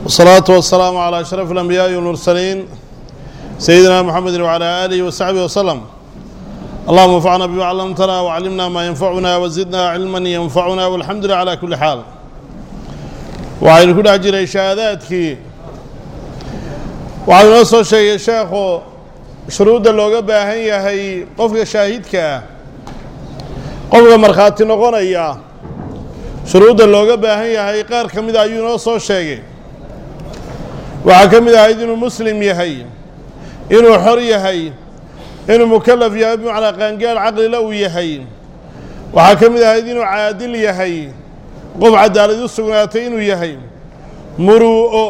والصلاة والسلام على أشرف الأنبياء والمرسلين سيدنا محمد وعلى آله وصحبه وسلم اللهم انفعنا بما علمتنا وعلمنا ما ينفعنا وزدنا علما ينفعنا والحمد لله على كل حال waxaynu ku dhex jiray shahaadaadkii waxaa inoo soo sheegay sheekhu shuruudda looga baahan yahay qofka shaahidka ah qofka markhaati noqonaya shuruudda looga baahan yahay qaar ka mida ayuu inoo soo sheegay waxaa ka mid ahayd inuu muslim yahay inuu xor yahay inuu mukalaf yahay bimacnaa qaangaar caqlila uu yahay waxaa ka mid ahayd inuu caadil yahay qof cadaalad u sugnaatay inuu yahay muruu'o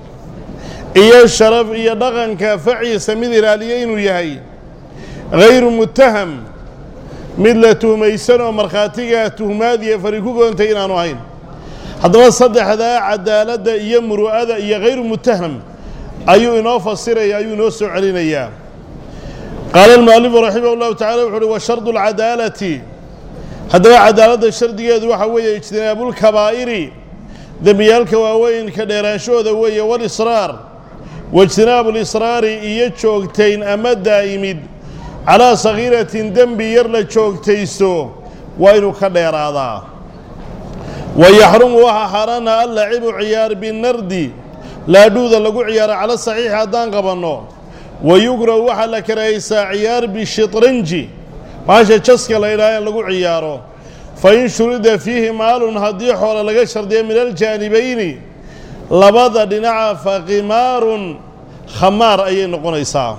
iyo sharaf iyo dhaqanka faciisa mid ilaaliya inuu yahay hayru mutaham mid la tuhmaysan oo markhaatigaa tuhmaad iyo fari ku goontay inaanu ahayn haddaba saddexdaa cadaaladda iyo muru'ada iyo hayru mutaham ayuu inoo fasiraya ayuu inoo soo celinayaa qaala almu'alifu raximah llahu tacala wuxu uhi wa shardu alcadaalati haddaba cadaaladda shardigeedu waxaa weeye ijtinaabulkabaa'iri dembiyaalka waaweyn ka dheeraanshahooda weeye walisraar waijtinaabu lisraari iyo joogtayn ama daa'imid calaa sakhiiratin dembi yar la joogtaysto waa inuu ka dheeraadaa wa yaxrumu waxaa xaaraana allacibu ciyaar binardi laadhuuda lagu ciyaaro cala saxiixi haddaan qabanno wa yukrahu waxaa la karahaysaa ciyaar bishitranji maasha jaska la yidhaha in lagu ciyaaro fa in shurida fiihi maalun haddii xoole laga shardiya min aljaanibayni labada dhinaca fa qimaarun khamaar ayay noqonaysaa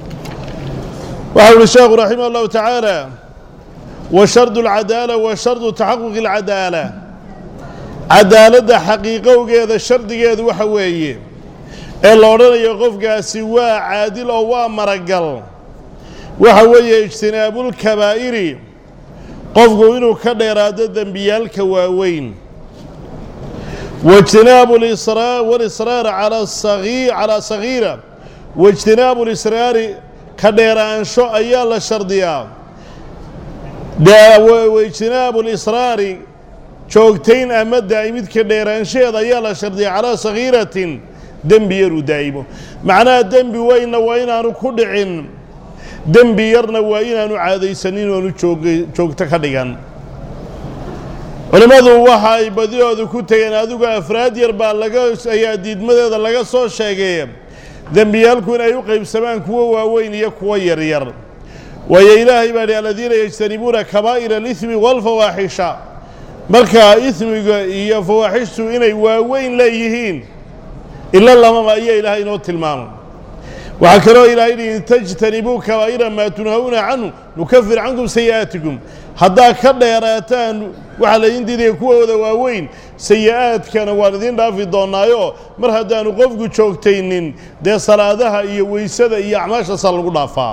waxau uhi sheekhu raximah allahu tacaala wa shardu alcadaala wa shardu taxaquqi alcadaala cadaaladda xaqiiqowgeeda shardigeedu waxa weeye ee la odhanayo qofkaasi waa caadil oo waa maragal waxa weeye ijtinaabulkabaa'iri qofku inuu ka dheeraado dembiyaalka waaweyn waijtinaabu walisraar calaa sagiira waijtinaabu lisraari ka dheeraansho ayaa la shardiyaa waijtinaabu lisraari joogtayn ama daa'imid ka dheeraanshaheeda ayaa la shardiyaa calaa sagiiratin dembi yaruu daa'imo macnaha dembi weynna waa inaanu ku dhicin dembi yarna waa inaanu caadaysanin oonu joogto ka dhigan culimmadu waxa ay badidoodu ku tegeen adigu afraad yar baa laga ayaa diidmadeeda laga soo sheegay dembiyaalku in ay u qaybsamaan kuwo waaweyn iyo kuwo yaryar waayo ilaahay baa dhi aladiina yajtanibuuna kabaa'ira alihmi waalfawaaxisha markaa ismiga iyo fawaaxishtu inay waaweyn leeyihiin ila lamama ayaa ilaahay inoo tilmaamay waxaa kaloo ilahay yidhi in tajtanibuu kabaa'ira maa tunhawna canhu nukafir cankum sayi'aatikum haddaad ka dheeraataan waxaa laydin diidaya kuwooda waaweyn sayi-aadkana waan idiin dhaafi doonnaayo mar haddaanu qofku joogtaynin dee salaadaha iyo weysada iyo acmaashaasaa lagu dhaafaa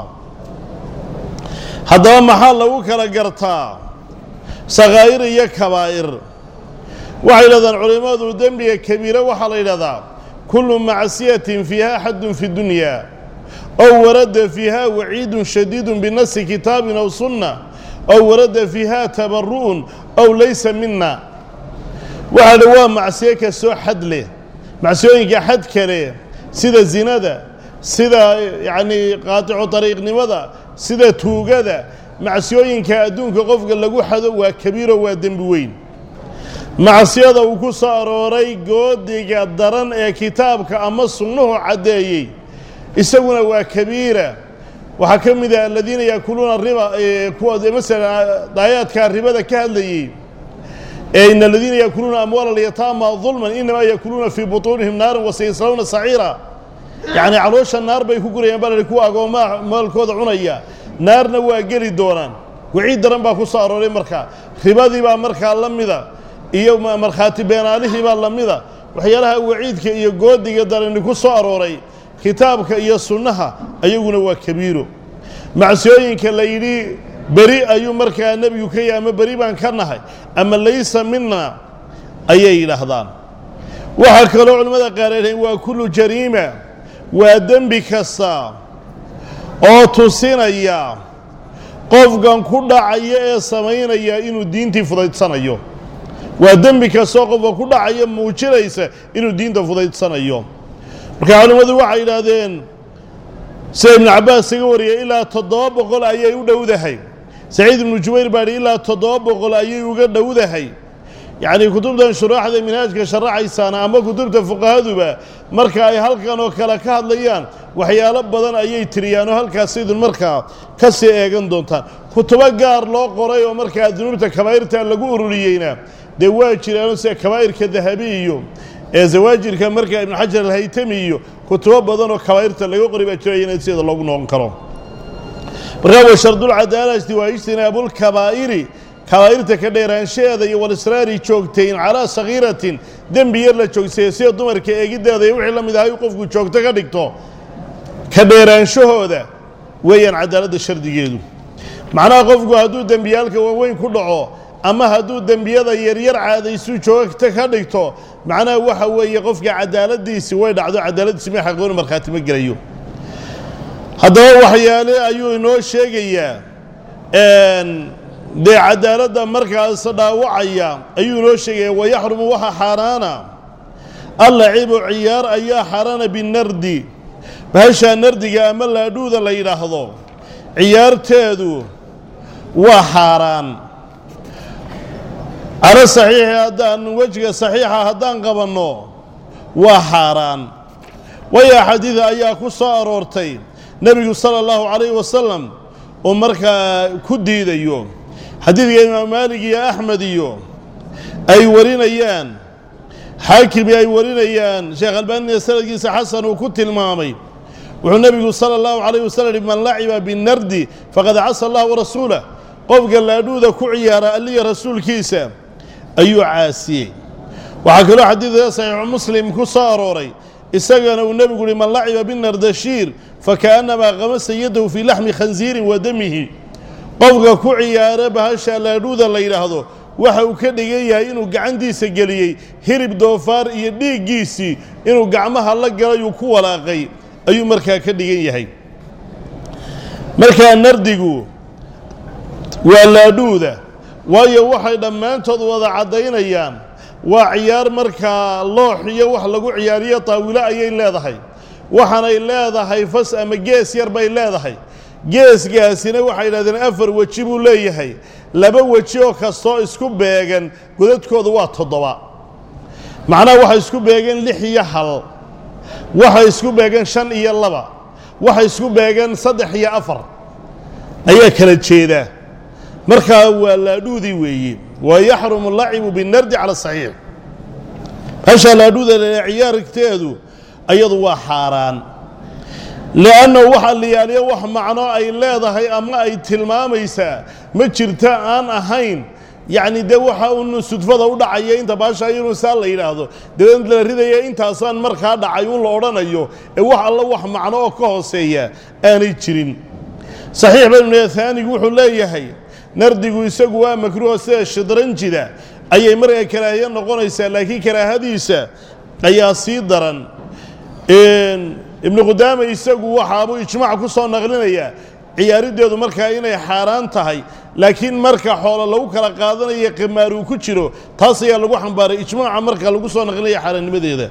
haddaba maxaa lagu kala gartaa sakhaa'ir iyo kabaa'ir waxay yidhahdaan culimmadu dembiga kabiira waxaa la yidhahdaa kullu macsiyatin fiiha xaddun fi dunya ow warada fiiha waciidun shadiidun binasi kitaabin aw sunna ow warada fiiha tabaru'un ow laysa mina waxaa dhi waa macsiyo kastoo xad leh macsiyooyinka xad kale sida zinada sida yacnii qaaticu dariiqnimada sida tuugada macsiyooyinka adduunka qofka lagu xado waa kabiiro waa dembi weyn macsiyada uu ku soo arooray goodiga daran ee kitaabka ama sunnuhu caddeeyey isaguna waa kabiira waxaa ka mid ah aladiina yaakuluuna riba kuwa masalan daayaadkaa ribada ka hadlayey ee in aladiina yaakuluuna amwaala alyataama dulman inamaa yaakuluuna fii butuunihim naaran wasayaslawna saciira yacnii caloosha naar bay ku gurayaan baa la kuwa agoomaha maalkooda cunaya naarna waa geli doonaan waciid daran baa ku soo arooray markaa ribadii baa markaa la mida iyo markhaati beenaalihii baa la mida waxyaalaha waciidka iyo goodiga darani ku soo arooray kitaabka iyo sunnaha ayaguna waa kabiiro macsiyooyinka la yidhi beri ayuu markaa nebigu ka yahay ama beri baan ka nahay ama laysa mina ayay yidhaahdaan waxaa kaloo culimmada qaareen waa kullu jariima waa dembi kasta oo tusinaya qofkan ku dhacaya ee samaynaya inuu diintii fudaydsanayo waa dembi kastoo qofka ku dhacaya muujinaysa inuu diinta fudaydsanayo marka culimmadu waxay yidhaahdeen sida ibnu cabbaas iga wariyay ilaa toddoba boqol ayay u dhowdahay saciid ibnu jubayr baa idhi ilaa toddoba boqol ayay uga dhowdahay yacnii kutubtan shuraaxda minhaajka sharaxaysaana ama kutubta fuqahaduba marka ay halkan oo kale ka hadlayaan waxyaalo badan ayay tiriyaan oo halkaas idin markaa ka sii eegan doontaan kutubo gaar loo qoray oo markaa dunuubta kabaa'irta lagu ururiyeyna dee waa jiraano sida kabaa'irka dahabi iyo ee zawaajirka markaa ibnu xajar alhaytami iyo kutubo badan oo kabaa'irta laga qori baa jiraya in sideeda loogu noqon karo markaa wa shardulcadaalati waa ijtinaabulkabaa'iri kabaa'irta ka dheeraanshaheeda iyo walisraari joogtayn calaa sagiiratin dembi yar la joogsaye sida dumarka eegiddeeda iyo wixii la mid ahay qofku joogto ka dhigto ka dheeraanshahooda weeyaan cadaaladda shardigeedu macnaha qofku hadduu dembiyaalka waaweyn ku dhaco ama hadduu dembiyada yaryar caadaysu joogto ka dhigto macnaha waxa weeye qofka cadaaladdiisi way dhacdo cadaaladdiisi ma xaqooni markhaati ma gelayo haddaba waxyaale ayuu inoo sheegayaa dee cadaaladda markaas dhaawacaya ayuu inoo sheegaya wayaxrumu waxa xaaraana allacibu ciyaar ayaa xaaraana binardi bahashaa nardiga ama laadhuuda la yidhaahdo ciyaarteedu waa xaaraan calo saxiixi haddaan wejiga saxiixa haddaan qabanno waa xaaraan waayo xadiida ayaa ku soo aroortay nebigu sala allahu calayhi wasalam oo markaa ku diidayo xadiidka imaam maalig iyo axmed iyo ay warinayaan xaakimi ay warinayaan sheekh albaanina sanadkiisa xasan uu ku tilmaamay wuxuu nebigu sala allahu calayh wasalam yihi man laciba binardi faqad casa allah warasuulah qofka laadhuuda ku ciyaara alliya rasuulkiisa ayuu caasiyey waxaa kaloo xadiidka saxiixu muslim ku soo arooray isagana uu nebigu uhi man laciba binardashiir fakaannamaa qamasa yadahu fii laxmi khansiirin wa damihi qofka ku ciyaara bahasha laadhuuda la yidhaahdo waxa uu ka dhigan yahay inuu gacantiisa geliyey hirib doofaar iyo dhiiggiisii inuu gacmaha la galayuu ku walaaqay ayuu markaa ka dhigan yahay markaa nardigu waa laadhuuda waayo waxay dhammaantood wada caddaynayaan waa ciyaar markaa loox iyo wax lagu ciyaariyo taawilo ayay leedahay waxaanay leedahay fas ama gees yar bay leedahay geesgaasina waxay yidhahdeen afar weji buu leeyahay laba weji oo kastoo isku beegan godadkooda waa toddoba macnaha waxay isku beegeen lix iyo hal waxay isku beegeen shan iyo laba waxay isku beegeen saddex iyo afar ayaa kala jeedaa markaa waa laadhuudii weeye wa yaxrumu lacibu binardi cala saxiix hashaa laadhuuda lele ciyaarteedu ayadu waa xaaraan li'annahu waxaa liyaaliyo wax macno ay leedahay ama ay tilmaamaysaa ma jirta aan ahayn yacni dee waxa uun sudfada u dhacaya inta baasha inuu saa la yidhaahdo dabeed la ridaya intaasaan markaa dhacay uun la odhanayo ee wax alla wax macno oo ka hooseeya aanay jirin saxiix banu haanigu wuxuu leeyahay nardigu isagu waa makruuho sida shidranjida ayay markaa karaahiye noqonaysaa laakiin karaahadiisa ayaa sii daran ibnu qudaama isagu waxaabuu ijmaac ku soo naqlinayaa ciyaariddeedu markaa inay xaaraan tahay laakiin marka xoolo lagu kala qaadanayo qimaar uu ku jiro taas ayaa lagu xambaaray ijmaaca marka lagu soo naqlinaya xaaraannimadeeda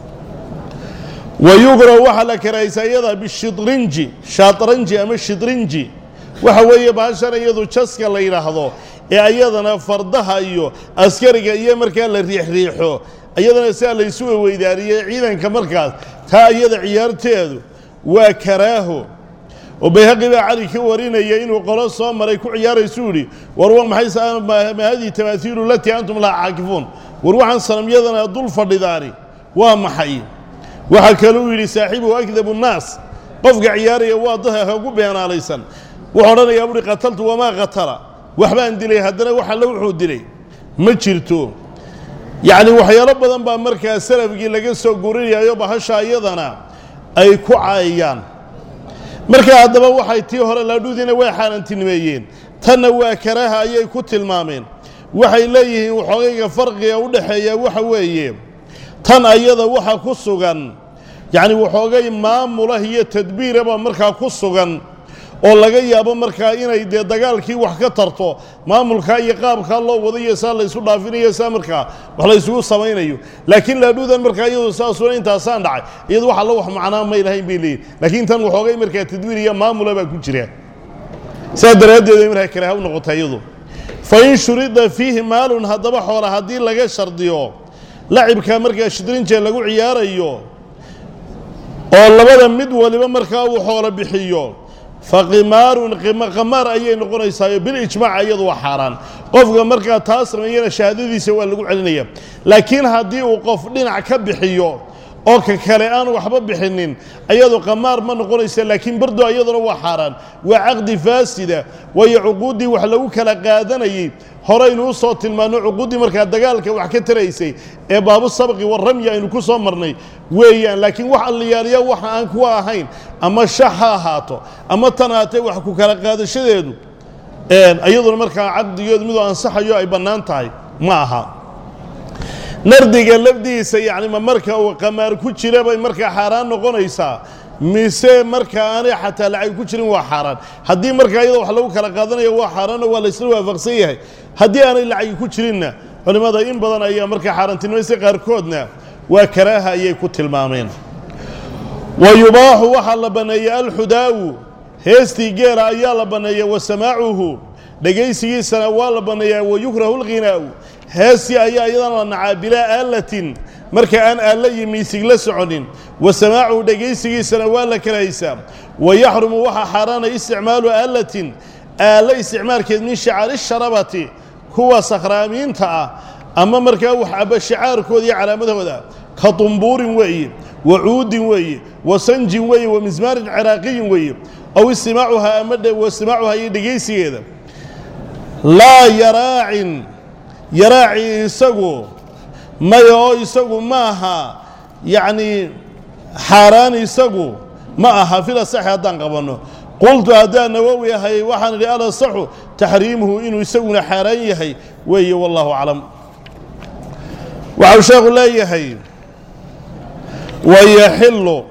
wa yugra waxaa la karaahaysaa iyada bishidrinji shaatranji ama shidrinji waxa weeye baashan iyadu jaska la yidhaahdo ee ayadana fardaha iyo askariga iyo markaa la riixriixo iyadana sidaa laysu weydaariyey ciidanka markaas taa iyada ciyaarteedu waa karaaho oo bayhaqi baa cali ka warinaya inuu qolo soo maray ku ciyaaraysu yidhi war wa maxay ma hadihi tamaaiilu latii antum laha caakifuun war waxaan sanamyadana dul fadhidaani waa maxay waxaa kaluu yidhi saaxiibuhu akdabu nnaas qofka ciyaaraya waa dadka kagu beenaalaysan wuxuu odhanayaa buhi qataltu wamaa qatala waxbaan dilay haddana wax alle wuxuu dilay ma jirto yacni waxyaalo badan baa markaa salafkii laga soo gurinayaayo bahasha iyadana ay ku caayayaan markaa haddaba waxay tii hore laadhuudiina way xaaraantinimeeyeen tanna waa karaaha ayay ku tilmaameen waxay leeyihiin waxoogayga farqiga u dhexeeya waxa weeye tan ayada waxa ku sugan yacni waxoogay maamulah iyo tadbiiraba markaa ku sugan oo laga yaabo markaa inay dee dagaalkii wax ka tarto maamulkaa iyo qaabkaa loo wadayo saa la ysu dhaafinayo saa markaa wax la ysugu samaynayo laakiin laadhuudan markaa iyadu saasuna intaasaan dhacay iyadu wax alla wax macnaa may lahayn bay leeyihin laakiin tan waxoogay markaa tadwiir iyo maamula baa ku jira saa daraaddeed ay markaa karaaha u noqota iyadu fa in shurida fiihi maalun haddaba xoola haddii laga shardiyo lacibkaa markaa shidrinjee lagu ciyaarayo oo labada mid waliba markaa uu xoolo bixiyo fa qimaarun qamaar ayay noqonaysaayo bilijmaac iyadu waa xaaraan qofka markaa taa sameeyana shahaadadiisa waa lagu celinaya laakiin haddii uu qof dhinac ka bixiyo oo ka kale aan waxba bixinin ayadu qamaar ma noqonaysa laakiin bardo iyaduna waa xaaraan waa caqdi faasida waayo cuquuddii wax lagu kala qaadanayey horaynu u soo tilmaanno cuquuddii markaa dagaalka wax ka taraysay ee baabu sabqi waramyi aynu ku soo marnay weeyaan laakiin wax alliyaaliya waxa aan kuwa ahayn ama shax ha ahaato ama tan haatee wax ku kala qaadashadeedu iyaduna markaa caqdigeedu miduu ansaxayo ay bannaan tahay ma aha nardiga lafdiisa yacni ma marka uu qamaar ku jira bay markaa xaaraan noqonaysaa mise marka aanay xataa lacag ku jirin waa xaaraan haddii markaa iyadoo wax lagu kala qaadanayo waa xaaraanoo waa laysla waafaqsan yahay haddii aanay lacagi ku jirinna culimmada in badan ayaa markaa xaaraantinimaysa qaarkoodna waa karaaha ayay ku tilmaameen wa yubaaxu waxaa la banneeyey alxudaawu heestii geela ayaa la banneeya wa samaacuhu dhegaysigiisana waa la banneeyaa wa yukrahu lghinaa'u heestii ayaa iyadana la nacaa bilaa aalatin marka aan aalla iyo miisig la soconin wa samaacuhu dhegaysigiisana waa la karahaysaa wa yaxrumu waxaa xaaraana isticmaalu aalatin aallo isticmaalkeed min shicaari sharabati kuwa sakhraamiinta ah ama markaa wax aba shicaarkooda iyo calaamadooda ka dumbuurin weeye wa cuudin weeye wa sanjin weeye wa mismaarin ciraaqiyin weeye aw istimaacuhaa ama wastimaacuhaa iyo dhegaysigeeda laa yaraacin yaraaci isagu maya oo isagu ma aha yacnii xaaraan isagu ma aha fil asaxi haddaan qabanno qultu haddaan nawowi ahay waxaan idhi al asaxu taxriimuhu inuu isaguna xaaraan yahay weeye wallahu aclam waxau sheekhu leeyahay wayaxillu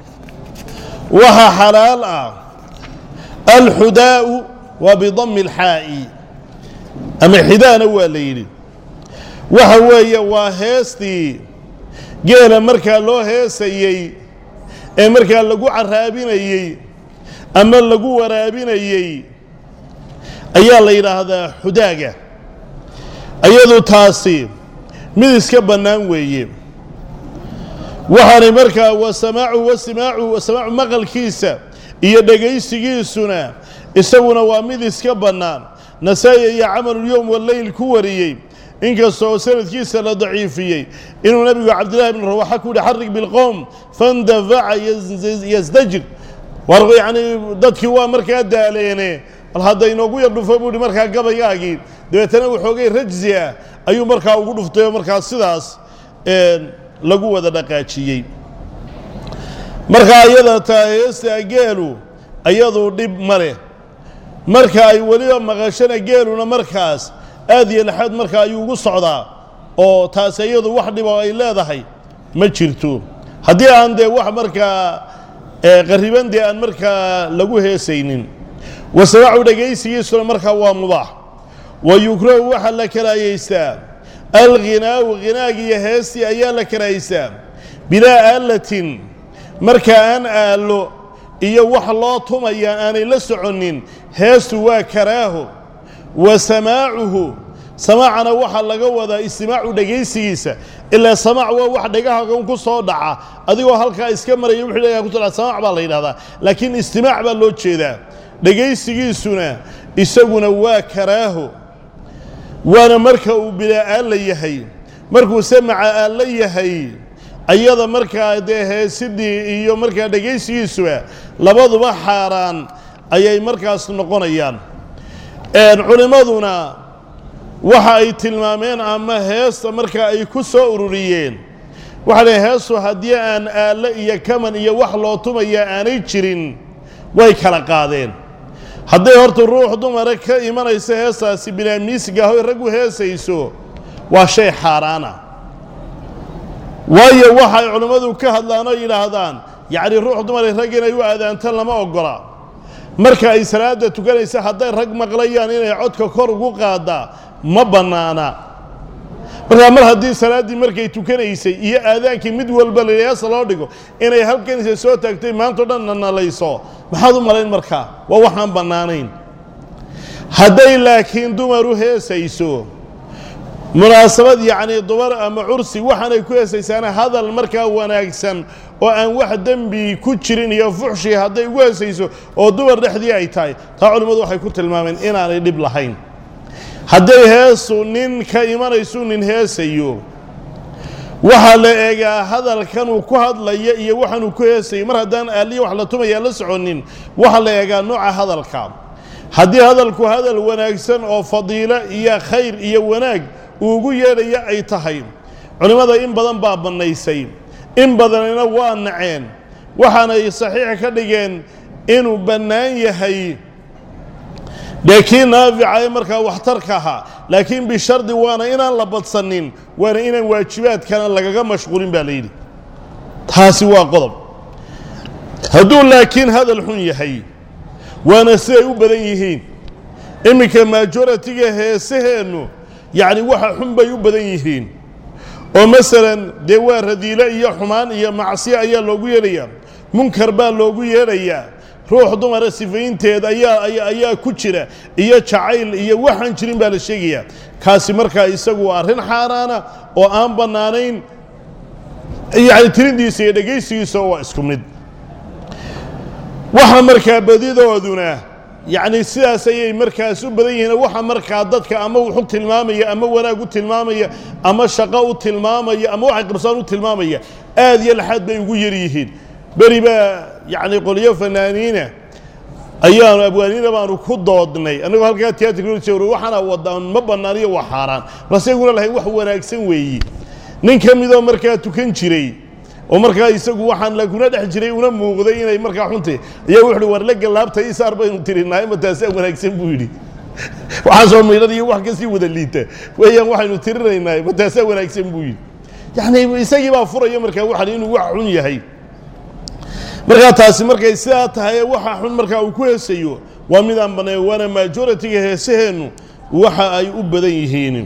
waxa xalaal ah alxudaa'u waa bidami alxaa'i ama xidaana waa la yidhi waxa weeye waa heestii geela markaa loo heesayey ee markaa lagu caraabinayey ama lagu waraabinayey ayaa la yidhaahdaa xudaaga iyadu taasi mid iska bannaan weeye waxaanay markaa wasamaacu wasimaacu wasamaacu maqalkiisa iyo dhegaysigiisuna isaguna waa mid iska bannaan nasaa-i iyo camalulyowm waleyl ku wariyey inkastoo sanadkiisa la daciifiyey inuu nebigu cabdillahi bn rawaxa ku yihi xarig bilqowm fandafaca yasdajir war yacnii dadkii waa markaa daaleene bal hadda inoogu yar dhufo buu hi markaa gabaygaagii dabeetana waxoogay rajzi ah ayuu markaa ugu dhuftay oo markaa sidaas lagu wada dhaqaajiyey markaa iyada taa heesta geelu iyadu dhib ma leh marka ay weliba maqashana geeluna markaas aad iyo laxaad markaa ayuu ugu socdaa oo taas iyadu wax dhibo ay leedahay ma jirto haddii aan dee wax markaa qariban dee aan markaa lagu heesaynin wasamaacu dhegaysigiisuna markaa waa mubaax wa yukrahu waxaa la karaayeystaa alghinaau hinaagi iyo heestii ayaa la karaayeystaa bilaa aalatin marka aan aallo iyo wax loo tumaya aanay la soconin heestu waa karaaho wa samaacuhu samaacana waxaa laga wadaa istimaacu dhegaysigiisa ilaa samaac waa wax dhagahagan ku soo dhaca adigoo halkaa iska maraya wixii dhagaha ku soo dhaca samaac baa la yidhahdaa laakiin istimaac baa loo jeedaa dhegaysigiisuna isaguna waa karaaho waana marka uu bilaa aalla yahay markuu samaca aalla yahay ayada markaa dee heesidii iyo markaa dhegaysigiisuba labaduba xaaraan ayay markaas noqonayaan culimmaduna waxa ay tilmaameen ama heesta markaa ay ku soo ururiyeen waxaa leh heestu haddii aan aallo iyo kaman iyo wax loo tumaya aanay jirin way kala qaadeen hadday horta ruux dumara ka imanayso heestaasi binaamiisiga hoy raggu heesayso waa shay xaaraana waayo waxay culimmadu ka hadlaan oo yidhaahdaan yacni ruux dumara rag inay u aadaanto lama oggola marka ay salaada tukanaysa hadday rag maqlayaan inay codka kor ugu qaadaa ma bannaana markaa mar haddii salaaddii markay tukanaysay iyo aadaankii mid walba layaasa loo dhigo inay halkanisa soo taagtay maantao dhan nanalayso maxaad u malayn markaa waa waxaan bannaanayn hadday laakiin dumar u heesayso munaasabad yacnii dumar ama cursi waxaanay ku heesaysaana hadal markaa wanaagsan oo aan wax dembi ku jirin iyo fuxshi hadday ugu heesayso oo dumar dhexdii ay tahay taa culimmadu waxay ku tilmaameen inaanay dhib lahayn hadday heesu nin ka imanaysu nin heesayo waxaa la eegaa hadalkanuu ku hadlaya iyo waxaanuu ku heesayo mar haddaan aaliya wax la tumayaa la soconin waxaa la eegaa nooca hadalka haddii hadalku hadal wanaagsan oo fadiilo iyo khayr iyo wanaag uu ugu yeedhaya ay tahay culimmada in badan baa bannaysay in badanina waa naceen waxaanay saxiix ka dhigeen inuu bannaan yahay dee kii naafica ee markaa waxtarka ahaa laakiin bishardi waana inaan la badsanin waana inaan waajibaadkana lagaga mashquulin baa la yidhi taasi waa qodob hadduu laakiin hadal xun yahay waana siday u badan yihiin iminka majoratiga heesaheennu yacni waxa xun bay u badan yihiin oo masalan dee waa radiilo iyo xumaan iyo macsiyo ayaa loogu yeedhayaa munkar baa loogu yeedhayaa ruux dumara sifaynteed ayaa ayaa ku jira iyo jacayl iyo waxaan jirin baa la sheegayaa kaasi markaa isagu waa arrin xaaraana oo aan bannaanayn yacni tirindiisa iyo dhegaysigiisa waa isku mid waxa markaa badidooduna yacni sidaas ayay markaas u badan yihiin waxa markaa dadka ama wuxu tilmaamaya ama wanaag u tilmaamaya ama shaqo u tilmaamaya ama waxay qabsaan u tilmaamaya aad iyo laxaad bay ugu yar yihiin beri baa yacni qolyo fanaaniina ayaanu abwaaniina baanu ku doodnay annagoo halkaa tiyatrka waxaana wadaan ma bannaaniyo waa xaaraan balse iguna lahayn wax wanaagsan weeyi nin ka midoo markaa tukan jiray oo markaa isagu waxaan laguna dhex jiray una muuqday inay markaa xuntay ayaa wuxu uhi war la gallaabta isaar baynu tirinahay ma taasaa wanaagsan buu yidhi waxaan soo maydhan iyo wax kasii wada liita weeyaan waxaynu tirinaynaa ma taasaa wanaagsan buu yidhi yacni isagii baa furaya markaa waxan inuu wax xun yahay markaa taasi markay sidaa tahay waxa xun markaa uu ku heesayo waa midaan bannayn waana majoritiga heesaheennu waxa ay u badan yihiin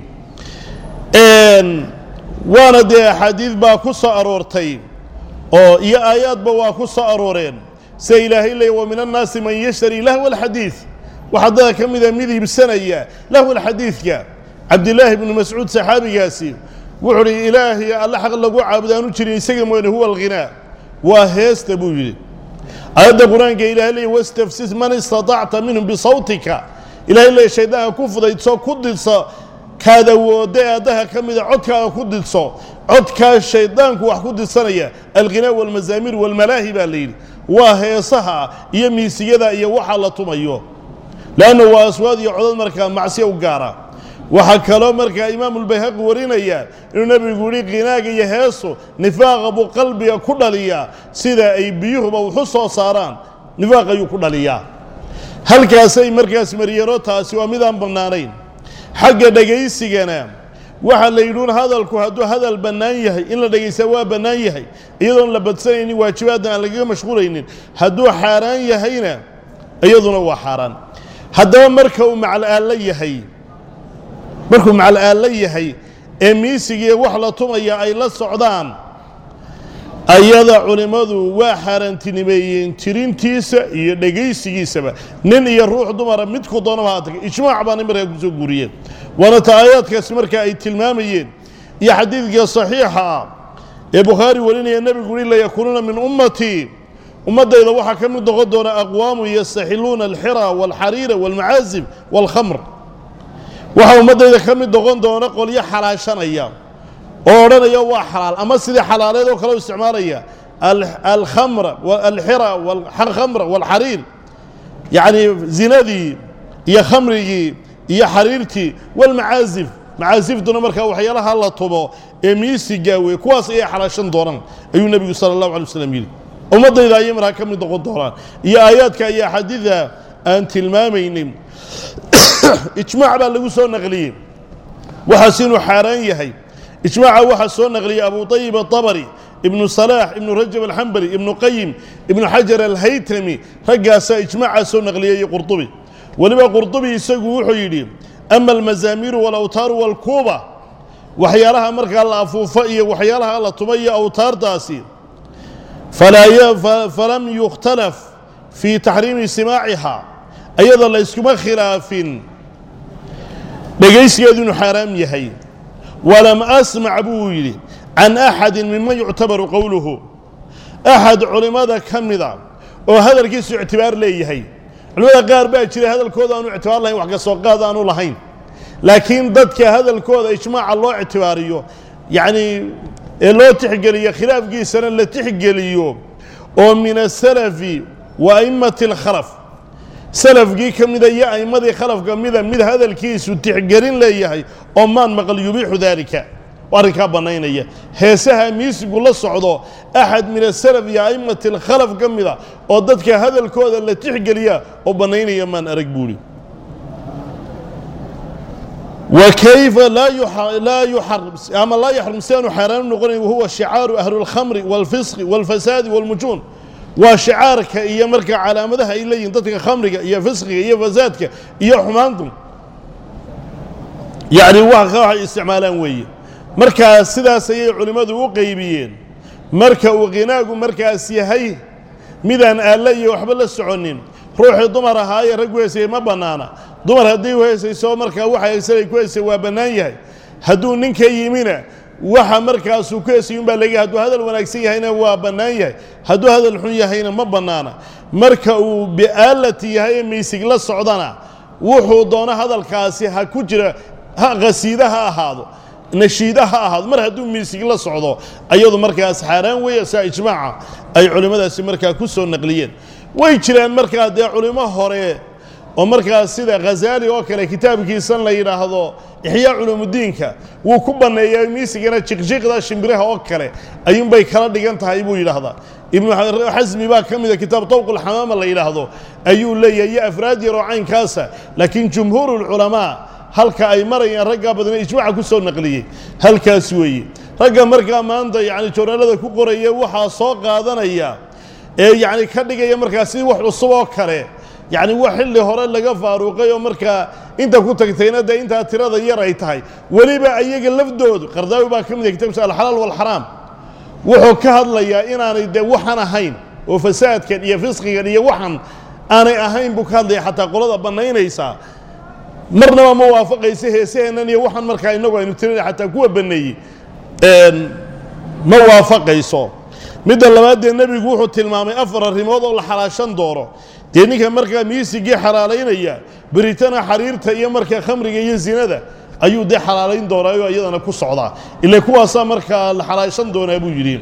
waana dee axaadiid baa ku soo aroortay oo iyo aayaadba waa ku soo arooreen sida ilaahay leey wa min annaasi man yashtari lahwa alxadiid waxaa dada ka mida mid iibsanaya lahwa alxadiidka cabdilaahi bnu mascuud saxaabigaasi wuxuu uhi ilaahay alle xaq lagu caabudaanu jirin isaga mooyane huwa alghinaa waa heesta buu yidhi aayadda qur-aanka ilahay leey wastafsis man istatacta minhum bisawtika ilahay leey shaydaanka ku fudaydso ku didso kaad awoodda eeddaha ka mida codkaaga ku didso codkaa shaydaanku wax ku didsanaya alghinaa walmazaamiir walmalaahi baa la yidhi waa heesaha iyo miisiyada iyo waxa la tumayo leanna waa aswaad iyo codad markaa macsiya u gaara waxaa kaloo markaa imaamulbayhaqi warinaya inuu nebigu yihi qinaaga iyo heesu nifaaqa buu qalbiga ku dhaliyaa sida ay biyuhuba wuxu soo saaraan nifaaq ayuu ku dhaliyaa halkaasay markaas mariyano taasi waa midaan bannaanayn xagga dhegaysigana waxaa la yidhuun hadalku hadduu hadal bannaan yahay in la dhegaysaa waa bannaan yahay iyadoon la badsanaynin waajibaadna aan lagaga mashquulaynin hadduu xaaraan yahayna iyaduna waa xaaraan haddaba marka uu macal'aallo yahay markuu macal'aallo yahay ee miisigiiyo wax la tumaya ay la socdaan ayada culimmadu waa xaaraantinimeeyeen tirintiisa iyo dhegaysigiisaba nin iyo ruux dumara midku doonaba haatag ijmaac baana markaa kusoo guuriyeen waana ta aayaadkaasi markaa ay tilmaamayeen iyo xadiidka saxiixa ah ee bukhaari warinaya nebigu uhi layakuunuuna min ummatii ummaddayda waxaa ka mid noqon doona aqwaamu yastaxiluuna alxira waalxariira waalmacaazib waalkhamr waxaa ummaddayda ka mid noqon doona qolyo xalaashanaya oo odhanaya waa xalaal ama sidii xalaaleed oo kale u isticmaalaya alkhamra alxira alkhamra walxariir yacni zinadii iyo khamrigii iyo xariirtii walmacaazif macaasiftuna markaa waxyaalaha la tumo ee miisigaa wey kuwaas ayay xalaashan doonaan ayuu nebigu sala allahu alay waslam yidhi ummaddayda ayay markaa ka mid noqon doonaan iyo aayaadka iyo axaadiida aan tilmaamaynin ijmaac baa lagu soo naqliyey waxaas inuu xaaraan yahay ijmaaca waxaa soo naqliyey abu ayib aabari ibnu salaax ibnu rajab alxambali ibnu qayim ibnu xajar alhaytami raggaasaa ijmaaca soo naqliyey qurdubi weliba qurdubi isagu wuxuu yidhi ama almazaamiiru walawtaaru walkuuba waxyaalaha markaa la afuufo iyo waxyaalaha la tuma iyo awtaartaasi falam yukhtalaf fii taxriimi simaaciha ayadoo la yskuma khilaafin dhegaysigeedu inuu xaaraam yahay walam asmac buu yidhi can axadin miman yuctabaru qowluhu axad culimmada ka mida oo hadalkiisu ictibaar leeyahay culimmada qaar baa jira hadalkooda aanu ictibaar lahayn wax ka soo qaad aanu lahayn laakiin dadka hadalkooda ijmaaca loo ictibaariyo yacnii ee loo tixgeliyo khilaafkiisana la tixgeliyo oo min asalafi wa a'immati alkhalaf salafkii ka mida iyo a'immadii khalafka mida mid hadalkiisu tixgelin leeyahay oo maan maqal yubiixu daalika arrinkaa bannaynaya heesaha miisigu la socdo axad min asalaf iyo a'immati alkhalaf ka mida oo dadka hadalkooda la tixgeliya oo bannaynaya maan arag buuhi وكيف لا لا يحرم أما لا يحرم سيان حرام نقول وهو شعار أهل الخمر والفسق والفساد والمجون وشعارك إيا مركا على مدها إلا ينتطق خمرك إيا فسقك إيا فسادك إيا حمانكم يعني واقع استعمالان وي مركا سدا سيئ علماء وقيبيين مركا وغناق مركا سيهي ميدان آلي وحبل السعونين ruuxii dumar ahaaye rag weysay ma bannaana dumar haddii weysayso markaa waxa haysanay ku heysay waa bannaan yahay hadduu ninka yimina waxa markaasuu ku heysay unbaa laga hadduu hadal wanaagsan yahayna waa bannaan yahay hadduu hadal xun yahayna ma bannaana marka uu bi'aalati yahay ee miysig la socdana wuxuu doono hadalkaasi ha ku jira ha qasiida ha ahaado nashiida ha ahaado mar hadduu miisig la socdo ayadu markaas xaaraan weeye saa ijmaaca ay culimmadaasi markaa ku soo naqliyeen way jiraan markaa dee culimo hore oo markaas sida khazaali oo kale kitaabkiisan la yidhaahdo ixyaa culumudiinka wuu ku banneeyaa miisigana jiqjiqda shimbiraha oo kale ayuunbay kala dhigan tahay buu yidhaahdaa ibnu xasmi baa ka mida kitaab tawqulxamaama la yidhaahdo ayuu leeyahay iyo afraad yaroo caynkaasa laakiin jumhuurulculamaa halka ay marayaan raggaa badna ijmaaca ku soo naqliyey halkaas weeye ragga markaa maanta yacni joornaalada ku qoraya waxaa soo qaadanaya ee yacni ka dhigaya markaa sidii wax cusub oo kale yacni wax xilli hore laga faaruuqay oo markaa inta ku tagtayna dee intaa tirada yar ay tahay weliba ayaga lafdoodu qardaawi baa ka mid yahay kitabkiisa alxalaal walxaraam wuxuu ka hadlayaa inaanay dee waxan ahayn oo fasaadkan iyo fisqigan iyo waxan aanay ahayn buu ka hadlaya xataa qolada bannaynaysaa marnaba ma waafaqaysa heesaheennan iyo waxan markaa innagu aynu tirinay xataa kuwa banneeyey ma waafaqayso midda labaad dee nebigu wuxuu tilmaamay afar arrimood oo la xalaashan doono dee ninka markaa miisigii xalaalaynaya beritana xariirta iyo markaa khamriga iyo zinada ayuu dee xalaalayn doonaayo iyadana ku socdaa ila kuwaasaa markaa la xalaashan doonaa buu yidhi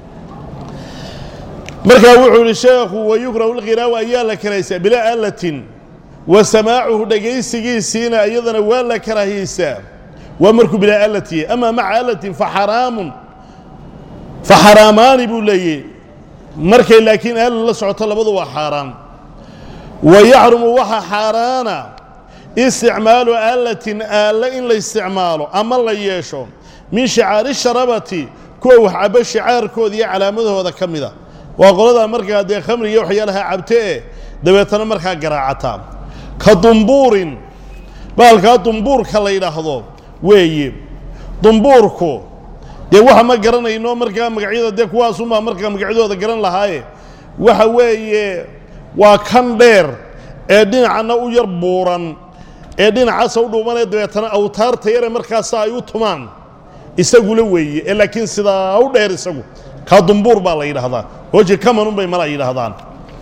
markaa wuxuu yihi sheekhu wayukrahu lqinaawa ayaa la karaysaa bilaa aalatin wa samaacuhu dhegaysigiisiina iyadana waa la karaahiyeysaa waa markuu bilaa aalati ama maca aalatin faxaraamun faxaraamaani buu leeyahy markay laakiin aala la socoto labadu waa xaaraan wa yaxrumu waxa xaaraana isticmaalu aalatin aalla in la isticmaalo ama la yeesho min shicaari sharabati kuwa wax cabo shicaarkooda iyo calaamadahooda ka mida waa qoladaa markaa dee khamriga waxyaalaha cabte e dabeetana markaa garaacataa ka dumbuurin baalkaa dumbuurka la yidhaahdo weeye dumbuurku dee waxa ma garanayno markaa magacyada dee kuwaasumaa markaa magacyadooda garan lahaaye waxa weeye waa kan dheer ee dhinacana u yar buuran ee dhinacaasa u dhuumanee dabeetana awtaarta yare markaasa ay u tumaan isagula weeye ee laakiin sidaa u dheer isagu kaa dumbuur baa la yidhaahdaa hooji kamanun bay mala yidhaahdaan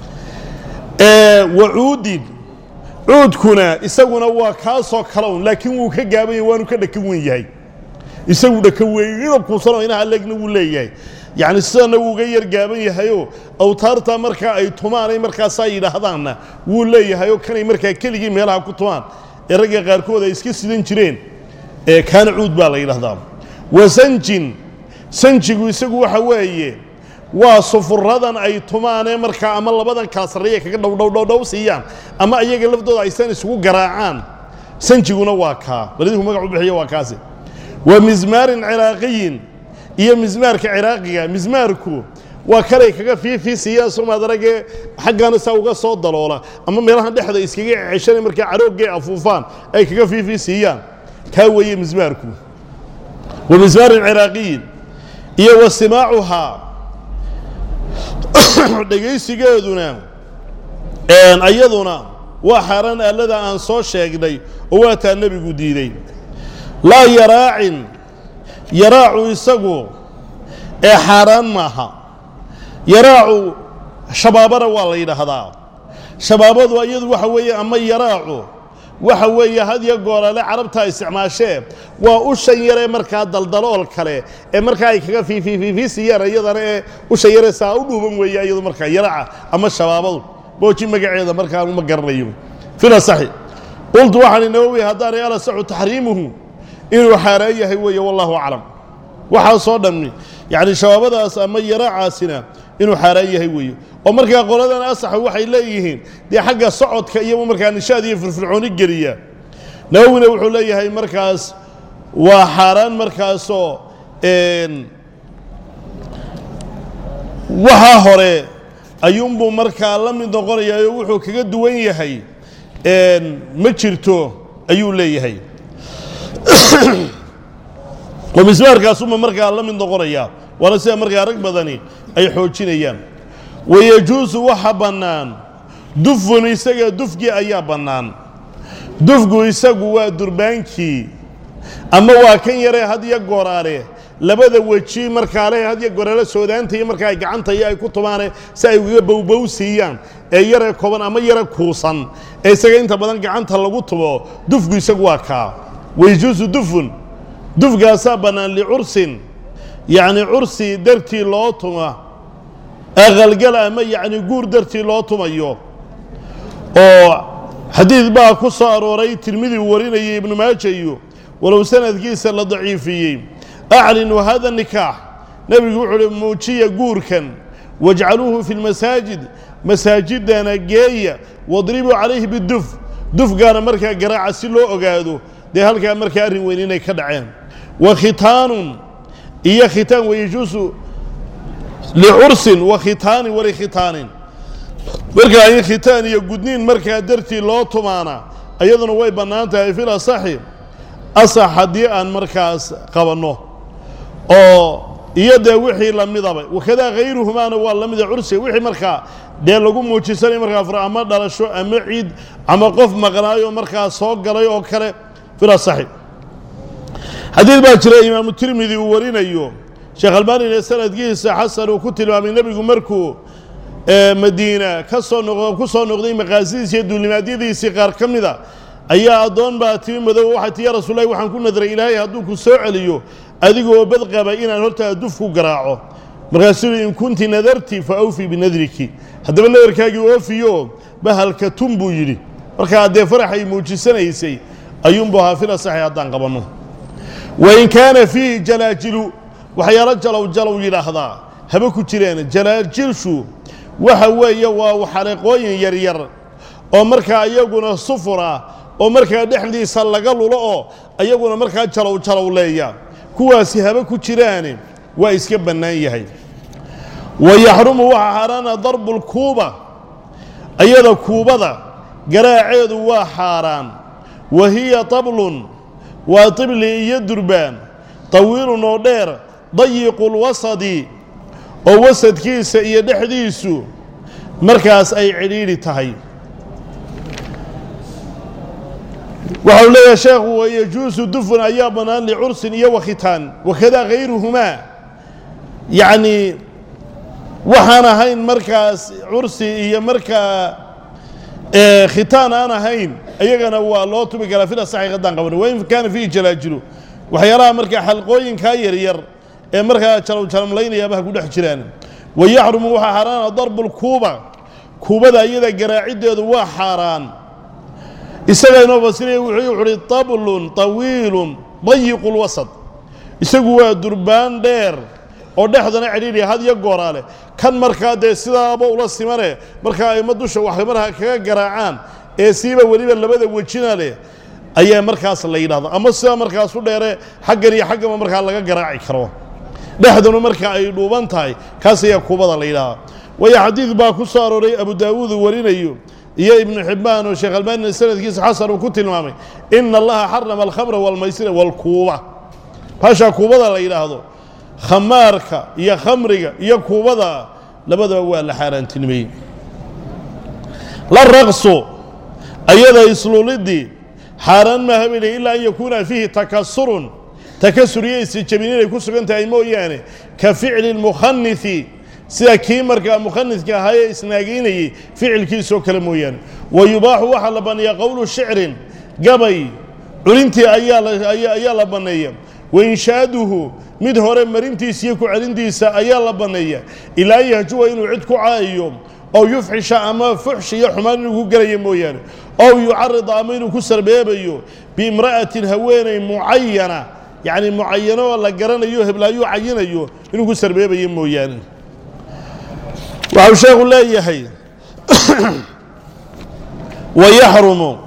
wacuudin cuudkuna isaguna waa kaasoo kale un laakiin wuu ka gaabanya waanu ka dhakan wen yahay isagu dhakan weyn inuu kuusano inaha leegna wuu leeyahay yacni sidana wuu uga yar gaaban yahayoo awtaarta markaa ay tumaanay markaasaa yidhaahdaanna wuu leeyahayoo kanay markaa keligii meelaha ku tumaan ee ragga qaarkood ay iska sidan jireen ee kaana cuud baa la yidhahdaa wasanjin sanjigu isagu waxa weeye waa sufuradan ay tumaanee markaa ama labadan kala sarreeya kaga dhowdhowdhowdhow siiyaan ama iyaga laftooda aysan isugu garaacaan sanjiguna waa kaa balidinku magac u bixiya waa kaasi wa mismaarin ciraaqiyin iyo mismaarka ciraaqiga mismaarku waa kanay kaga fiifiisiyaan somaad aragee xaggana saa uga soo daloola ama meelaha dhexda iskaga ceshana markaa caroogay afuufaan ay kaga fiifiisiiyaan kaa weeye mismaarku wa mismaarin ciraaqiyin iyo wa simaacuhaa dhegaysigeeduna ayaduna waa xaaraan aalada aan soo sheegnay oo waataa nebigu diiday laa yaraacin yaraacu isagu ee xaaraan maaha yaraacu shabaabana waa la yidhaahdaa shabaabadu iyadu waxa weeye ama yaraacu waxa weeye hadyo goolale carabtaa isticmaashee waa ushan yaree markaa daldalool kale ee markaa ay kaga fiifiifiisiyaan iyadana ee ushan yaree saa u dhuuban weeye iyadu markaa yaraaca ama shabaabadu booji magaceeda markaa uma garanayo fila saxi qultu waxaan nawowi haddaanay alasaxu taxriimuhu inuu xaaraan yahay weeye wallahu aclam waxaasoo dhammi yacni shabaabadaas ama yaraacaasina inuu xaaraan yahay weeye oo markaa qoladan asaxa waxay leeyihiin dee xagga socodka iyo markaa nishaad iyo firfircooni geliya nawowina wuxuu leeyahay markaas waa xaaraan markaasoo waxaa hore ayuunbuu markaa la mid noqonayaa oo wuxuu kaga duwan yahay ma jirto ayuu leeyahay oo mismaarkaasuma markaa la mid noqonayaa waana sida markaa rag badani ay xoojinayaan wayajuusu waxa bannaan dufun isaga dufgii ayaa bannaan dufgu isagu waa durbaankii ama waa kan yaree hadyo gooraale labada weji markaa leh hadyo goraale soodaanta iyo markaa ay gacanta iyo ay ku tumaane si ay ugaga bowbow siiyaan ee yaree koban ama yare kuusan ee isaga inta badan gacanta lagu tubo dufgu isagu waa kaa wayajuusu dufun dufgaasaa bannaan licursin yacni cursi dartii loo tuma aqalgal ama yacni guur dartii loo tumayo oo xadiid baa ku soo arooray tirmidi uu warinayay ibnu maaja iyo walow sanadkiisa la daciifiyey aclinuu hada nikaax nebigu wuxuu uhi muujiya guurkan wajcaluuhu fi lmasaajid masaajidana geeya wadribuu calayhi biduf dufgaana markaa garaaca si loo ogaado dee halkaa markaa arrin weyn inay ka dhaceen wa khitaanun iyo khitaan wayajuusu licursin wa khitaanin walikhitaanin markaa in khitaan iyo gudniin markaa dartii loo tumaana iyaduna way bannaan tahay fil asaxi asax haddii aan markaas qabanno oo iyo dee wixii lamidaba wakadaa hayruhumaana waa la mida cursiga wixii markaa dee lagu muujisanay markaa fur ama dhalasho ama ciid ama qof maqnaayo markaa soo galay oo kale fil asaxi xadiid baa jira imaamu tirmidi uu warinayo sheekh albaanina sanadkiisa xasan uu ku tilmaamay nebigu markuu madiina ka soo noq ku soo noqday maqaasidiisi iyo duulimaadyadiisii qaar ka mida ayaa addoon baa timi madow waxay ti ya rasuulahi waxaan ku nadray ilaahay hadduu ku soo celiyo adigoo badqaba inaan hortaa duf ku garaaco markaasuu in kunti nadarti fa awfii binadriki haddaba nadarkaagii oofiyo bahalka tun buu yidhi markaa dee faraxay muujisanaysay ayuunbu ahaa fil asaxi haddaan qabanno wain kaana fiihi jalaajilu waxyaalo jalow jalow yidhaahdaa haba ku jireen jalaajilshu waxa weeye waa xareeqooyin yaryar oo markaa iyaguna sufur ah oo markaa dhexdiisa laga lulo oo iyaguna markaa jalow jalow leeya kuwaasi haba ku jiraane waa iska bannaan yahay wa yaxrumu waxaa xaaraana darbulkuuba ayada kuubada garaaceedu waa xaaraan wa hiya tablun waa tibli iyo durbaan tawiilun oo dheer dayiqulwasadi oo wasadkiisa iyo dhexdiisu markaas ay cidhiidhi tahay waxau leeyahay sheekhu wayajuusu dufun ayaa bannaan licursin iyo wakhitaan wakadaa hayruhumaa yacnii waxaan ahayn markaas cursi iyo markaa khitaan aan ahayn iyagana waa loo tubi karaa fil asaxi haddaan qabano wain kaana fiihi jalaajilu waxyaalaha markaa xalqooyinkaa yaryar ee markaa jalowjalamlaynayaaba ha ku dhex jiraan wa yaxrumu waxaa xaaraana darbulkuuba kuubada iyada garaaciddeedu waa xaaraan isaga inoo fasiraya wuxuu uhi tablun tawiilun dayiqu lwasad isagu waa durbaan dheer oo dhexdana cidhiidhiya had iyo gooraa leh kan markaa dee sidaaba ula simane markaa ayma dusha wax markaa kaga garaacaan ee siiba weliba labada wejina leh ayaa markaas la yidhahda ama sidaa markaas u dheere xaggan iyo xaggama markaa laga garaaci karo dhexduna marka ay dhuuban tahay kaas ayaa kuubada la yidhahdaa waayo xadiid baa ku soo arooray abu daawuud uu warinayo iyo ibnu xibbaan oo sheekh albaanina sanadkiisa xasan uu ku tilmaamay ina allaha xarama alkhamra walmaysira walkuuba baashaa kuubada la yidhaahdo khamaarka iyo khamriga iyo kuubada labadaba waa la xaaraantinimeeyey la raqsu ayada isluulidii xaaraan maaha bay ilaa an yakuuna fiihi takasurun takasur iyo isjabin inay ku sugan tahay mooyaane ka ficli lmukhanithi sida kii markaa mukhanidka ahaa ee isnaageynayey ficilkiisoo kale mooyaane wa yubaaxu waxaa la banneeya qowlu shicrin gabay culintii ayaa la banneeya wa inshaaduhu mid hore marintiisa iyo ku celintiisa ayaa la banneeya ilaa an yahjuwa inuu cid ku caayo ow yufxisha ama fuxsh iyo xumaan inuu ku gelayo mooyaane ow yucarida ama inuu ku sarbeebayo biimra'atin haweeney mucayana yacni mucayano oo la garanayo heblaayuu cayinayo inuu ku sarbeebayo mooyaane waxau sheekhu leeyahay wayaxrumu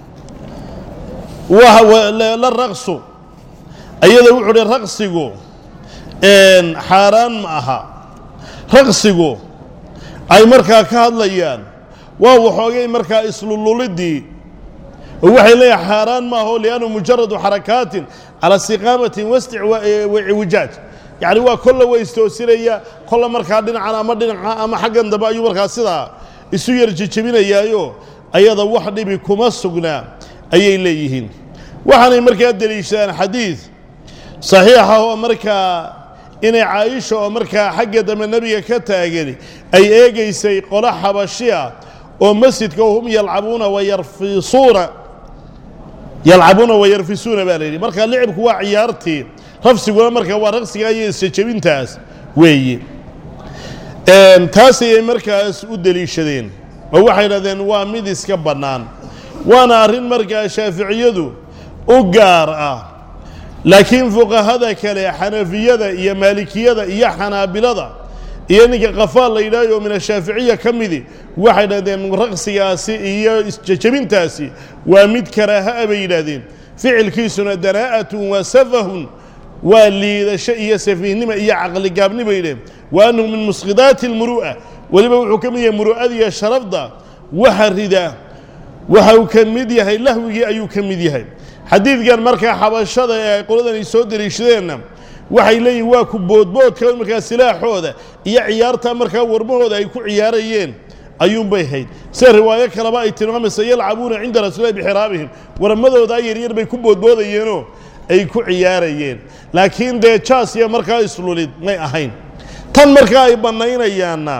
la raqsu ayada wuxuu uhi raqsigu xaaraan ma aha raqsigu ay markaa ka hadlayaan waa waxoogay markaa islululidii oo waxay leeyahay xaaraan maaho liannu mujaradu xarakaatin cala istiqaamatin waciwijaaj yacni waa kolla wa istoosinaya kolla markaa dhinacan ama dhinaca ama xaggan dambe ayuu markaa sidaa isu yar jejebinayaayo ayada wax dhibi kuma sugnaa ayay leeyihiin waxaanay markaa deliishadaan xadiid saxiixa oo markaa inay caaisha oo markaa xagga dambe nebiga ka taagani ay eegaysay qolo xabashi ah oo masjidka hum yalcabuuna wayarfisuuna yalcabuuna wayarfisuuna baa la yidhi markaa licibku waa ciyaartii rafsiguna markaa waa raqsiga iyo isjejebintaas weeye taas ayay markaas u deliishadeen oo waxay dhahdeen waa mid iska bannaan waana arrin markaa shaaficiyadu u gaar ah laakiin fuqahada kale xanafiyada iyo maalikiyada iyo xanaabilada iyo ninka qafaal la yidhahyo min ashaaficiya ka midi waxay dhahdeen raqsigaasi iyo isjejebintaasi waa mid karaaha a bay yidhaahdeen ficilkiisuna danaa'atun wa safahun waa liidasho iyo safiihnimo iyo caqligaabni bay yidhaheen wa annahu min musqidaati almuru'a weliba wuxuu ka mid yahay muru'adiiyo sharafda waxa rida waxa uu ka mid yahay lahwigii ayuu ka mid yahay xadiidkan markaa xabashada ee ay qoladan ay soo deliishadeenna waxay leeyihin waa ku boodboodka markaa silaaxooda iyo ciyaarta markaa warmahooda ay ku ciyaarayeen ayuunbay hayd sida riwaayo kaleba ay tilmaamaysa yalcabuuna cinda rasuulilahi bixiraabihim warmadoodaa yaryar bay ku boodboodayeenoo ay ku ciyaarayeen laakiin dee jaas iyo markaa islulid may ahayn tan markaa ay bannaynayaanna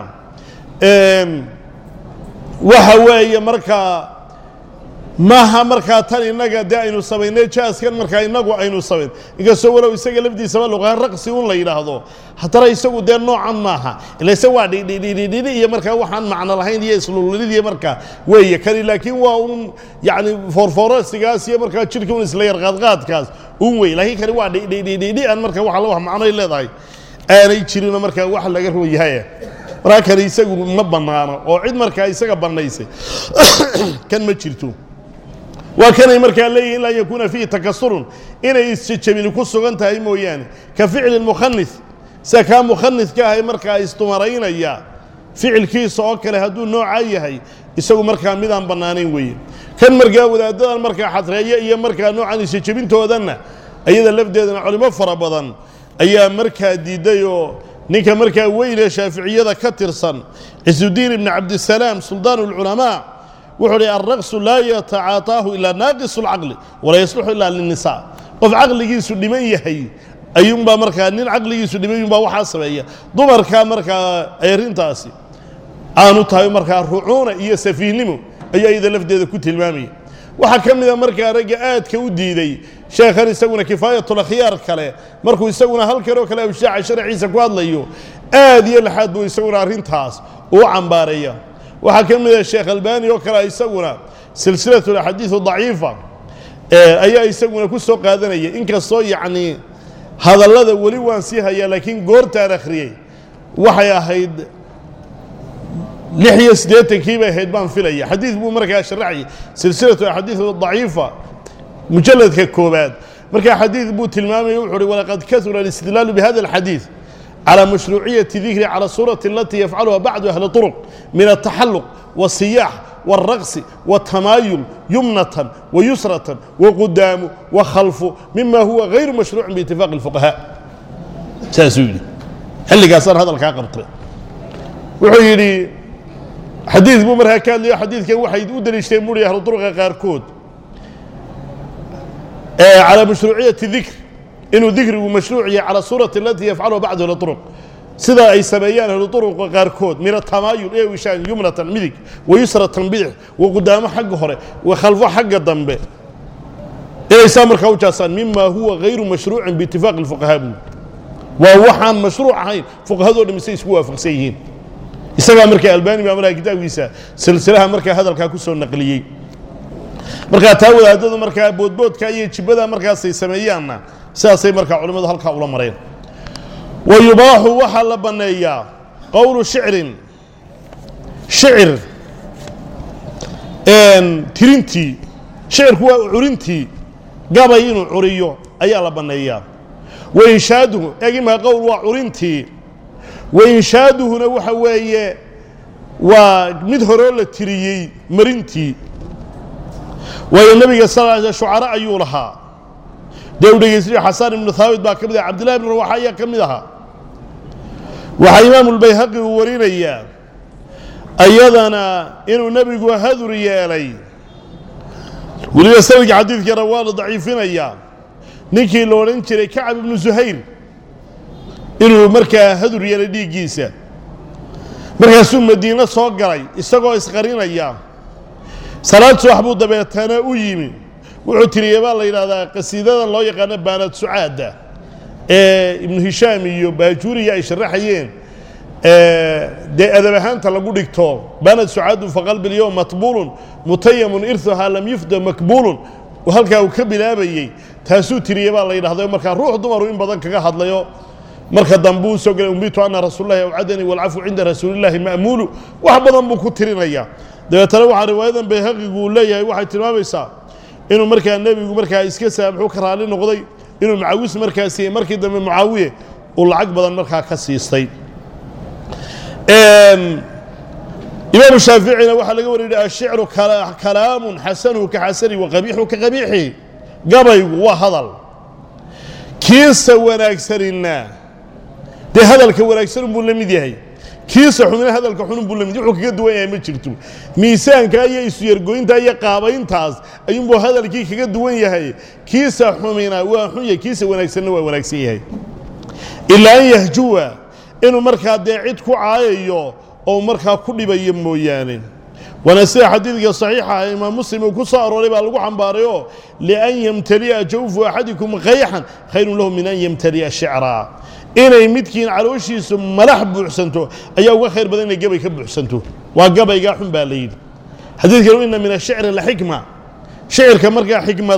waxa weeye markaa maaha markaa tan innaga dee aynu samaynay jaaskan markaa innagu aynu samayn inkastoo walow isaga lafdiisaba luqahaan raqsi un la yidhaahdo haddana isagu dee noocan maaha ila isa waa dhidhidhidhidhi iyo markaa waxaan macno lahayn iyo islulidii markaa weeye kani laakiin waa un yacni foorfoorasigaas iyo markaa jidhka un isla yar qaadqaadkaas un wey laakiin kani waa dhidhidhidhi an markaa waxa la wax macnoy leedahay aanay jirinoo markaa wax laga run yahay markaa kani isagu ma bannaano oo cid markaa isaga bannaysay kan ma jirto waa kanay markaa leeyihin ilaa an yakuuna fiihi takasurun inay isjejebini ku sugan tahay mooyaane ka ficli mukhanis sida kaa mukhanidka ahay markaa istumaraynaya ficilkiisa oo kale hadduu noocaa yahay isagu markaa midaan bannaanayn weeye kan markaa wadaaddadan markaa xadreeya iyo markaa noocan isjejebintoodanna ayada lafdeedana culimo fara badan ayaa markaa diidday oo ninka markaa weynee shaaficiyada ka tirsan cisudiin ibni cabdisalaam suldaan اlculamaa wuxuu hi alraqsu laa yatacaataahu ilaa naaqis اlcaqli walaa yasluxu ilaa linisaa qof caqligiisu dhiman yahay ayuunbaa markaa nin caqligiisu dhiman yunbaa waxaa sameeya dumarkaa markaa ay arrintaasi aanu tahay markaa rucuuna iyo safiihnimo ayuu ayada lafdeeda ku tilmaamaya waxaa ka mida markaa ragga aadka u diiday sheekhan isaguna kifaayatulakhyaar kale markuu isaguna halkan oo kale awshaaca sharciisa ku hadlayo aad iyo laxaad buu isaguna arrintaas uu cambaareeya waxaa ka mida sheekh albani oo kale isaguna silsilatu axaadiiu daciifa ayaa isaguna ku soo qaadanaya inkastoo yacnii hadallada weli waan sii hayaa laakiin goortaan akhriyey waxay ahayd lix iyo siddeetankii bay ahayd baan filaya xadiid buu markaa sharaxayay silsilatu axaadiiu daciifa mujalladka koobaad markaa xadiid buu tilmaamaya wuxu uhi walaqad kasura alistidlaalu bihada alxadiid calى mashruuciyati dikri calى suurati alatii yafcaluha bacdu ahli طuruq min ataxaluq wالsiyaax wالraqsi wالtamaayul yumnatan wayusratan waqudaamu wakhalfu mima huwa gayru mashruucin biitifaaqi اlfuqahaa saasuu yidhi xilligaasaan hadalkaa qabtay wuxuu yidhi xadiid buu markaa ka hadlayo xadiidkan waxay u daliishteen buuri ahlu duruqa qaarkood calى mashruuciyati dikr inuu dikrigu mashruuc yahay calى suurati alatii yafcaluha bacdu ahli طuruq sida ay sameeyaan ahlu duruqa qaarkood min atamaayul ee wishaan yumnatan midig wayusratan bidix waqudaamo xagga hore wakhalfo xagga dambe inay saa markaa u jaasaan mima huwa gayru mashruucin biitifaaqi اlfuqahaa buu waa waxaan mashruuc ahayn fuqahadoo dham se isku waafaqsan yihiin isagaa markaa albani baa markaa kitaabkiisa silsilaha markaa hadalkaa ku soo naqliyey markaa taa wadaadadu markaa boodboodka iyo jibada markaasay sameeyaanna sidaasay markaa culimmadu halkaa ula mareen wa yubaaxu waxaa la banneeyaa qowlu shicrin shicir tirintii shicirku waa curintii gabay inuu curiyo ayaa la banneeyaa wa inshaaduhu egimaa qowl waa curintii wa inshaaduhuna waxa weeye waa mid horoo la tiriyey marintii waayo nebiga sal l sl shucara ayuu lahaa dee u dhegeystay xasaan ibnu haabit baa ka mid aha cabdillahi ibn rawaxa ayaa ka mid ahaa waxaa imaamu lbayhaqi uu warinayaa ayadana inuu nebigu hadur yeelay weliba sanadka xadiidkana waa la daciifinayaa ninkii la odhan jiray kacab ibnu zuhayr inuu markaa hadur yeelay dhiiggiisa markaasuu madiine soo galay isagoo isqarinaya salaad subax buu dabeetana u yimi wuxuu tiriyey baa la yidhahdaa qasiidada loo yaqaano baanad sucaada ee ibnu hishaam iyo baajuuriya ay sharaxayeen dee adab ahaanta lagu dhigto baanad sucaadu faqalbi lyowm matbuulun mutayamun irhuhaa lam yufda makbuulun halkaa uu ka bilaabayey taasuu tiriyey baa la yidhahda markaa ruux dumaru in badan kaga hadlayo marka dambe uu soo gelay umbitu ana rasuulallahi awcadanii walcafu cinda rasuulillaahi ma'muulu wax badan buu ku tirinaya dabeetana waxaa riwaayadan bayhaqigu uu leeyahay waxay tilmaamaysaa inuu markaa nebigu markaa iska saamaxu ka raali noqday inuu macawis markaa siiyey markii dambe mucaawiye uu lacag badan markaa ka siistay imaamu shaaficina waxaa laga wariyay ashicru kalaamun xasanuhu ka xasani wa qabiixu ka qabiixi gabaygu waa hadal kiisa wanaagsanina dee hadalka wanaagsan buu la mid yahay kiisa xumina hadalka xunun buu la mid wuxuu kaga duwan yahay ma jirto miisaanka iyo isu-yargoynta iyo qaabayntaas ayuunbuu hadalkii kaga duwan yahay kiisa xumina waa xun yahay kiisa wanaagsanna waa wanaagsan yahay ilaa an yahjuwa inuu markaa dee cid ku caayayo oo markaa ku dhibayo mooyaane waana sida xadiidka saxiixa ah imaam muslim uu ku soo arooray baa lagu xambaarayoo lian yamtali'a jawfu axadikum kayxan khayrun lahu min an yamtali'a shicraa inay midkiin calooshiisu malax buuxsanto ayaa uga khayr badan inay gabay ka buuxsanto waa gabaygaa xun baa la yidhi xadiidkanu ina min ashicri laxikma shicirka markaa xikmad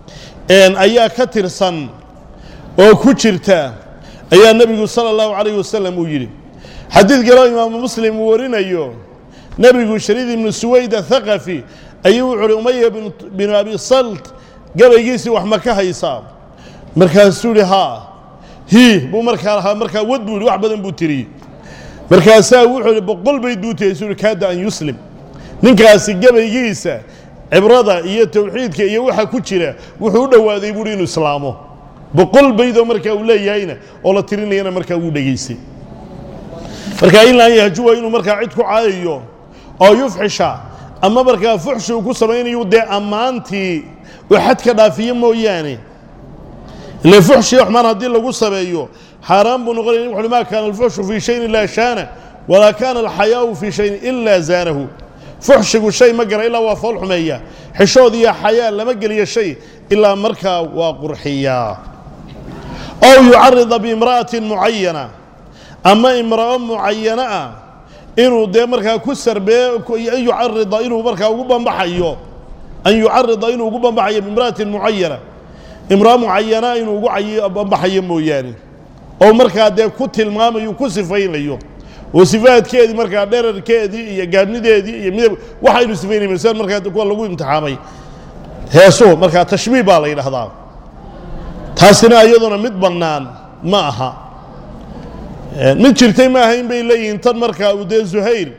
ayaa ka tirsan oo ku jirta ayaa nebigu sala allahu calayh wasalam uu yidhi xadiid kaloo imaamu muslim uu warinayo nebigu shariid ibnu suwayd athaqafi ayuu wuxu uhi umaya binu abi salt gabaygiisii wax ma ka haysaa markaasuu ihi haa hii buu markaa lahaa markaa wad buu ihi wax badan buu tiriyey markaasaa wuxuu ihi boqol bayd buu tiriyey suu ihi kaada an yuslim ninkaasi gabaygiisa cibrada iyo tawxiidka iyo waxa ku jira wuxuu u dhowaaday buuhi inuu islaamo boqol baydoo markaa uu leeyahayna oo la tirinayana markaa wuu dhegaystay markaa in laan yahjuwa inuu markaa cid ku caayayo oo yufxisha ama markaa fuxshi uu ku samaynayo dee ammaantii uu xad ka dhaafiyo mooyaane ile fuxshiya xumaan haddii lagu sameeyo xaaraan buu noqonaya wuxuuhi maa kaana alfuxshu fii shayin ilaa shaana walaa kaana alxayaau fii shayin ilaa zaanahu fuxshigu shay ma gara ilaa waa fool xumeeya xishood iyo xayaa lama geliyo shay ilaa markaa waa qurxiyaa ow yucarida biimra'atin mucayana ama imra'o mucayana ah inuu dee markaa ku sarbeeye an yucarida inuu markaa ugu bambaxayo an yucarida inuu ugu bambaxayo biimra'atin mucayana imra'o mucayana inuu ugu bambaxayo mooyaane oo markaa dee ku tilmaamayo ku sifaynayo oo sifaadkeedii markaa dherarkeedii iyo gaabnideedii iyo midab waxaynu sifaynay masal markaa kuwa lagu imtixaamay heesuhu markaa tashbiih baa la yidhaahdaa taasina iyaduna mid bannaan ma aha mid jirtay ma ahayn bay leeyihiin tan markaa uu dee zuhayr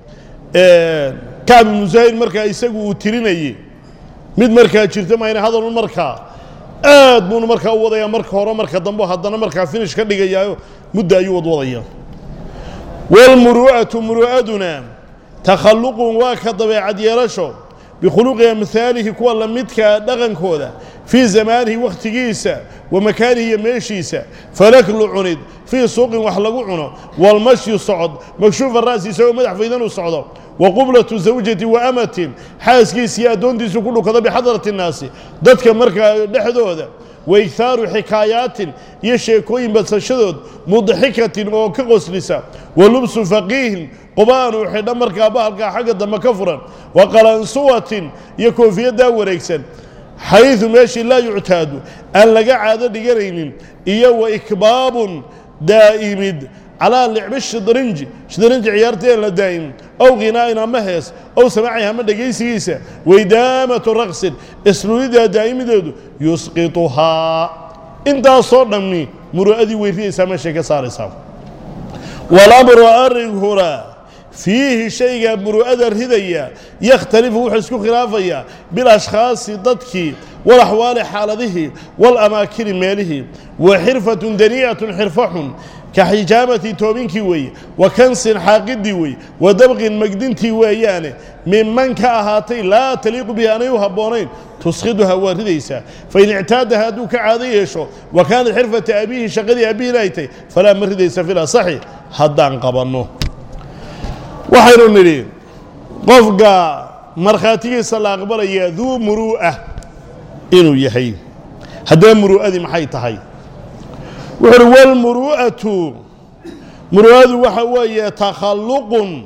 kacb ibnu zuhayr markaa isagu uu tirinayey mid markaa jirta maayna hadalun markaa aad buunu markaa u wadayaa marka hore marka dambe haddana markaa finish ka dhigayaayo mudda ayuu wadwadaya waalmuru'atu muru'aduna takhalluqun waa ka dabeecad yeelasho bikhuluqi amhaalihi kuwa la midkaa dhaqankooda fii zamaanihi wakhtigiisa wa makaanihi iyo meeshiisa falaklu cunid fii suuqin wax lagu cuno waalmashyu socod makshuufa ra'si isagoo madax faydan u socdo wa qublatu zawjati wa amatin xaaskiisa iyo addoontiisu ku dhukado bixadrati innaasi dadka markaa dhexdooda wa ighaaru xikaayaatin iyo sheekooyin badsashadood mudxikatin oo ka qoslisa wa lubsu faqiihin quba'an uu xidha markaa bahalkaa xagga dambe ka furan wa qalansuwatin iyo koofiyaddaa wareegsan xaydu meeshii laa yuctaadu aan laga caado dhiganaynin iyo wa ikbaabun daa'imid calaa licbi shidrinji shidrinji ciyaarteen la daa'imin ow khinaa'in ama hees ow samaacihi ama dhegaysigiisa waidaamatu raqsin islulidaa daa'imideedu yusqituhaa intaasoo dhammi muru'adii weyriyaysaa meeshay ka saaraysaa walamru arrinkuna fiihi shayga muru'ada ridaya yakhtalifu wuxuu isku khilaafayaa bilashkhaasi dadkii walaxwaali xaaladihii walamaakini meelihii wa xirfatun danii'atun xirfo xun ka xijaamati toobinkii weeye wa kansin xaaqidii weeye wa dabqin magdintii weeyaane minman ka ahaatay laa taliiqu bihi aanay u habboonayn tusqiduha waa ridaysaa fain ictaadaha hadduu ka caado yeesho wa kaanat xirfata abiihi shaqadii abihiina ay tay falaa ma ridaysa fil asaxi haddaan qabanno waxaynu nidhi qofka markhaatigiisa la aqbalaya duu muruu'a inuu yahay haddaba muruu'adii maxay tahay wuxu uhi walmuru'atu muru'adu waxa weeye takhalluqun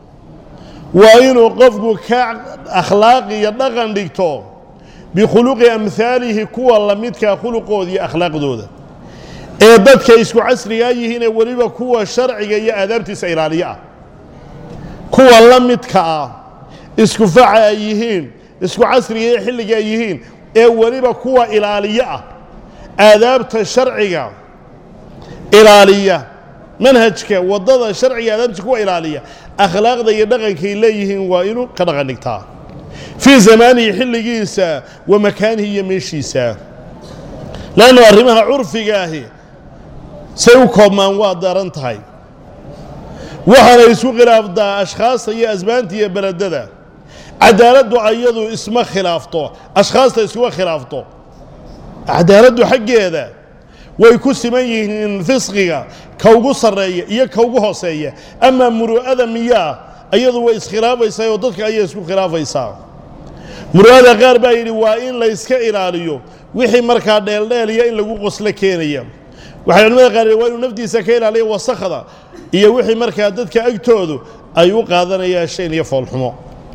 waa inuu qofku ka akhlaaq iyo dhaqan dhigto bikhuluqi amhaalihi kuwa la midkaa khuluqooda iyo akhlaaqdooda ee dadka isku casrigaa yihiinee weliba kuwa sharciga iyo aadaabtiisa ilaaliyo ah kuwa la midka ah isku faca ay yihiin isku casriga iyo xilliga ay yihiin ee weliba kuwa ilaaliyo ah aadaabta sharciga ilaaliya manhajka waddada sharciga aadaabtiisa kuwa ilaaliya akhlaaqda iyo dhaqankay leeyihiin waa inuu ka dhaqan dhigtaa fii zamaanihi xilligiisa wa makaanihi iyo meeshiisa leannu arrimaha curfiga ahi say u koobmaan waa daran tahay waxaana isku khilaafdaa ashkhaasta iyo asbaanta iyo beledada cadaaladdu ayadu isma khilaafto ashkhaasta iskuma khilaafto cadaaladdu xaggeeda way ku siman yihiin fisqiga ka ugu sarreeya iyo ka ugu hooseeya amaa muru'ada miyaa iyadu way iskhilaafaysaa oo dadka ayay isku khilaafaysaa muru'ada qaar baa yidhi waa in layska ilaaliyo wixii markaa dheeldheeliya in lagu qoslo keenaya waxay culimada qaar waa inuu naftiisa ka ilaaliya wasakhda iyo wixii markaa dadka agtoodu ay u qaadanayaan shayn iyo foolxumo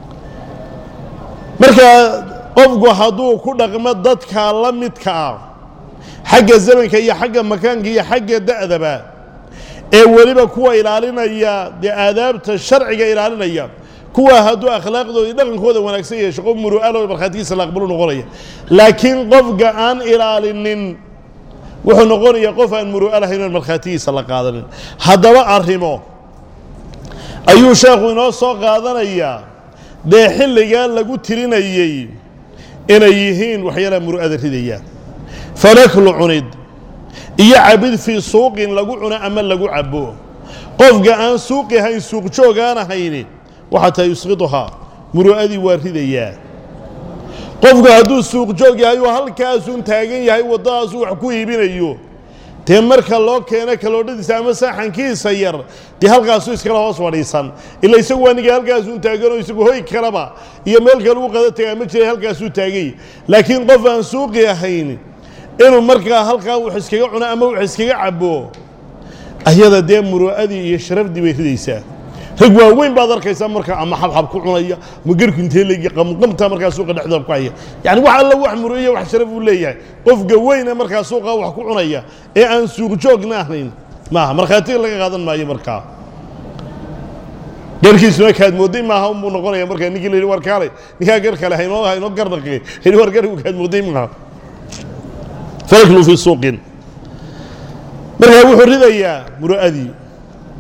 markaa qofku hadduu ku dhaqmo dadka la midka ah xagga zamanka iyo xagga makaanka iyo xagga da'daba ee weliba kuwa ilaalinaya dee aadaabta sharciga ilaalinaya kuwa hadduu akhlaaqdooda iyo dhaqankooda wanaagsan yeesho qof muru'alo markhaatigiisa la aqbalu noqonaya laakiin qofka aan ilaalinin wuxuu noqonayaa qof aan muru'a lahayn oon markhaatigiisa la qaadanin haddaba arrimo ayuu sheekhu inoo soo qaadanayaa dee xilligaa lagu tirinayey inay yihiin waxyaalaha muru'ada ridaya falaklu cunid iyo cabid fii suuqin lagu cuno ama lagu cabo qofka aan suuqi hayn suuq joog aan ahayni waxaa tahay yusqiduhaa muru'adii waa ridayaa qofku hadduu suuq joog yahay oo halkaasuun taagan yahay waddadaasuu wax ku iibinayo dee marka loo keeno kaloodhadiisa ama saaxankiisa yar dee halkaasuu iskala hoos fadhiisan ila isagu waa niga halkaasuun taaganoo isagu hoy kalaba iyo meel kale u qada tagaa ma jira halkaasuu taagay laakiin qof aan suuqi ahayn inuu markaa halkaa wax iskaga cuno ama wax iskaga cabo ayada dee muru'adii iyo sharafdii bay ridaysaa rag waaweyn baad arkaysaa markaa ama xabxab ku cunaya ama gerku intee leegi qamqamta markaa suuqa dhexdooda ku haya yani wax alla wax muru'iya wax sharaf uu leeyahay qofka weyne markaa suuqa wax ku cunaya ee aan suuq joogna ahayn maaha markhaatiga laga qaadan maayo markaa garkiisuna kaad mooday maaha unbuu noqonaya markaa ninkii la yidhi war kaalay ninkaa gar kale haynoo haynoo garnaqe yidhi war gargu kaad mooday maaha falaklu fii suuqin markaa wuxuu ridayaa muru'adii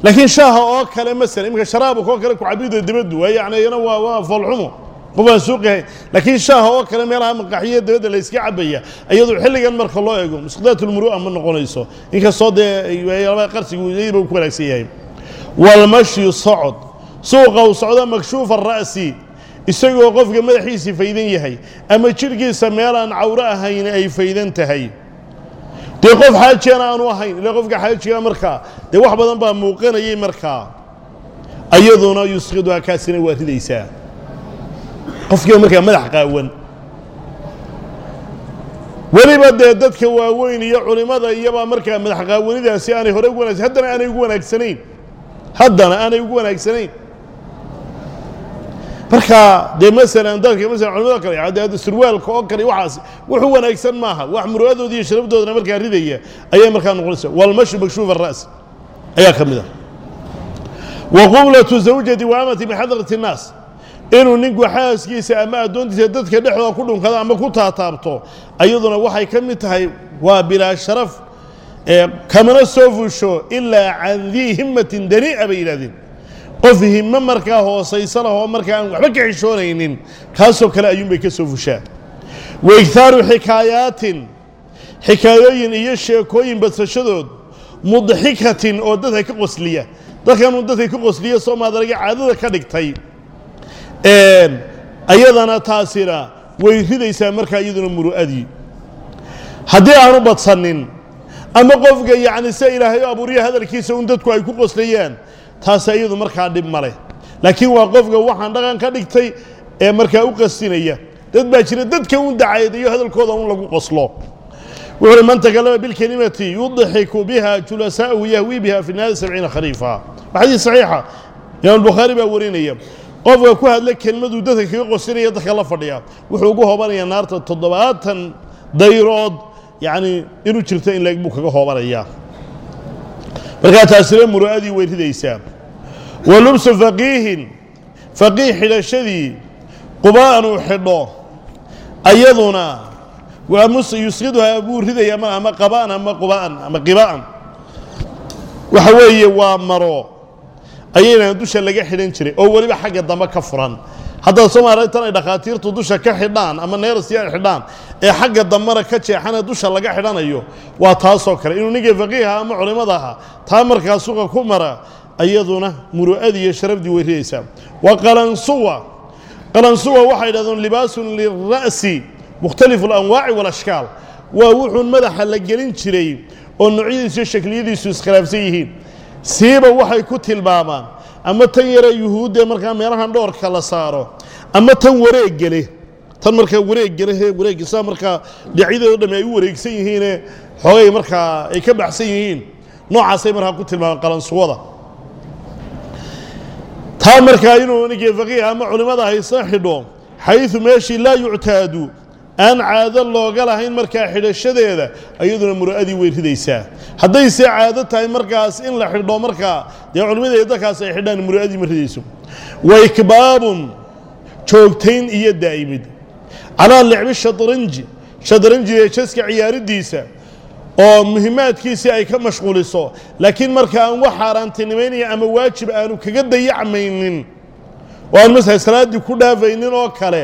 laakiin shaaha oo kale masala iminka sharaabka oo kale kucabida dibaddu waa yani iyana waa waa foolxumo qof aan suuqihayn laakiin shaaha oo kale meelaha maqaxiya dabadda la iska cabaya iyadu xilligan marka loo eego musqadaat ulmuru'a ma noqonayso inkastoo dee qarsigu iyadiiba uu ku wanaagsan yahay walmashyu socod suuqa uu socdo makshuufa ra'si isagoo qofka madaxiisii faydan yahay ama jidhkiisa meelaan cawro ahayn ay faydan tahay dee qof xaajiyana aanu ahayn ila qofka xaajiga markaa dee wax badan baa muuqanayay markaa ayaduna yusqiduhaa kaasina waa ridaysaa qofkiiba markaa madax qaawan weliba dee dadka waaweyn iyo culimmada iyobaa markaa madax qaawanidaasi aanay hore ugu wanagsan haddana aanay ugu wanaagsanayn haddana aanay ugu wanaagsanayn marka dee masalan dadka masalan culimada kale dee surwaalka oo kale waxaas wuxuu wanaagsan maaha wax muru'adooda iyo sharafdoodana markaa ridaya ayay markaa noqonaysa walmashu makshuuf ara'si ayaa ka mid ah wa qublatu zawjati wa amati bixadrati الnaas inuu ninku xaaskiisa ama addoontiisa dadka dhexdooda ku dhunkado ama ku taataabto ayaduna waxay ka mid tahay waa bilaa sharaf kamana soo fusho ilaa can dii himmatin danii'a bay yidhahdeen qof himo markaa hoosaysa lahoo markaa aan waxba ka xishoonaynin kaasoo kale ayuunbay ka soo fushaa wa igtaaru xikaayaatin xikaayooyin iyo sheekooyin badsashadood mudxikatin oo dadka ka qosliya dadkanuu dadka ka qosliya soomaadarga caadada ka dhigtay ayadana taasina way ridaysaa markaa iyaduna muru'adii haddii aanu badsanin ama qofka yacni se ilaahay abuuriya hadalkiisa un dadku ay ku qoslayaan taasi iyadu markaa dhib ma leh laakiin waa qofka waxaan dhaqan ka dhigtay ee markaa u qastinaya dad baa jira dadka un dacaedayo hadalkooda un lagu qoslo wuxu uhi man takalama bilkelimati yudxiku biha julasaa'ahu yahwi biha fi naari sabciina khariifa waa xadiis saxiixa imaam bukhaari baa warinaya qofka ku hadla kelmaduu dadka kaga qosinaya dadka la fadhiya wuxuu ugu hoobanaya naarta toddobaatan dayrood yacni inuu jirto in leeg buu kaga hoobanayaa markaa taasina muru'adii way ridaysaa wa lubsu faqiihin faqiih xidhashadii quba'an uu xidho ayaduna waa mus yusqiduhaa buu ridaya ma ama qaba'an ama quba'an ama qiba'an waxa weeye waa maro ayayna dusha laga xidhan jiray oo weliba xagga dambe ka furan haddaad soomaaliya tan ay dhakhaatiirtu dusha ka xidhaan ama neerasi ay xidhaan ee xagga dambena ka jeexana dusha laga xidhanayo waa taasoo kale inuu ninka faqiiha ama culimmada aha taa markaa suqa ku mara ayaduna muru'adii iyo sharafdii way ridaysaa wa qalansuwa qalansuwa waxay yidhahdeen libaasun lira'si mukhtalifu alanwaaci walashkaal waa wuxuun madaxa la gelin jiray oo noocyadiisu iyo shakliyadiisu iskhilaafsan yihiin siiba waxay ku tilmaamaan ama tan yare yuhuudde markaa meelahan dhoorka la saaro ama tan wareeggele tan markaa wareeggelehe wareegga saa markaa dhinacyadoodo dhamme ay u wareegsan yihiine xoogay markaa ay ka baxsan yihiin noocaasay markaa ku tilmaamaan qalansuwada taa markaa inuu ninkii faqiih ama culimmada haysa xidho xayثu meeshii laa yuctaadu aan caado looga lahayn markaa xidhashadeeda iyaduna muru'adii way ridaysaa hadday see caado tahay markaas in la xidho markaa dee culimmada dadkaas ay xidhaan muru'adii ma ridayso wa ikbaabun joogtayn iyo daa'imid calaa licbi shadranji shadranjiga jaska ciyaaridiisa oo muhimaadkiisii ay ka mashquuliso laakiin marka aan wax xaaraantinimaynaya ama waajib aanu kaga dayacmaynin oo aan masala salaaddii ku dhaafaynin oo kale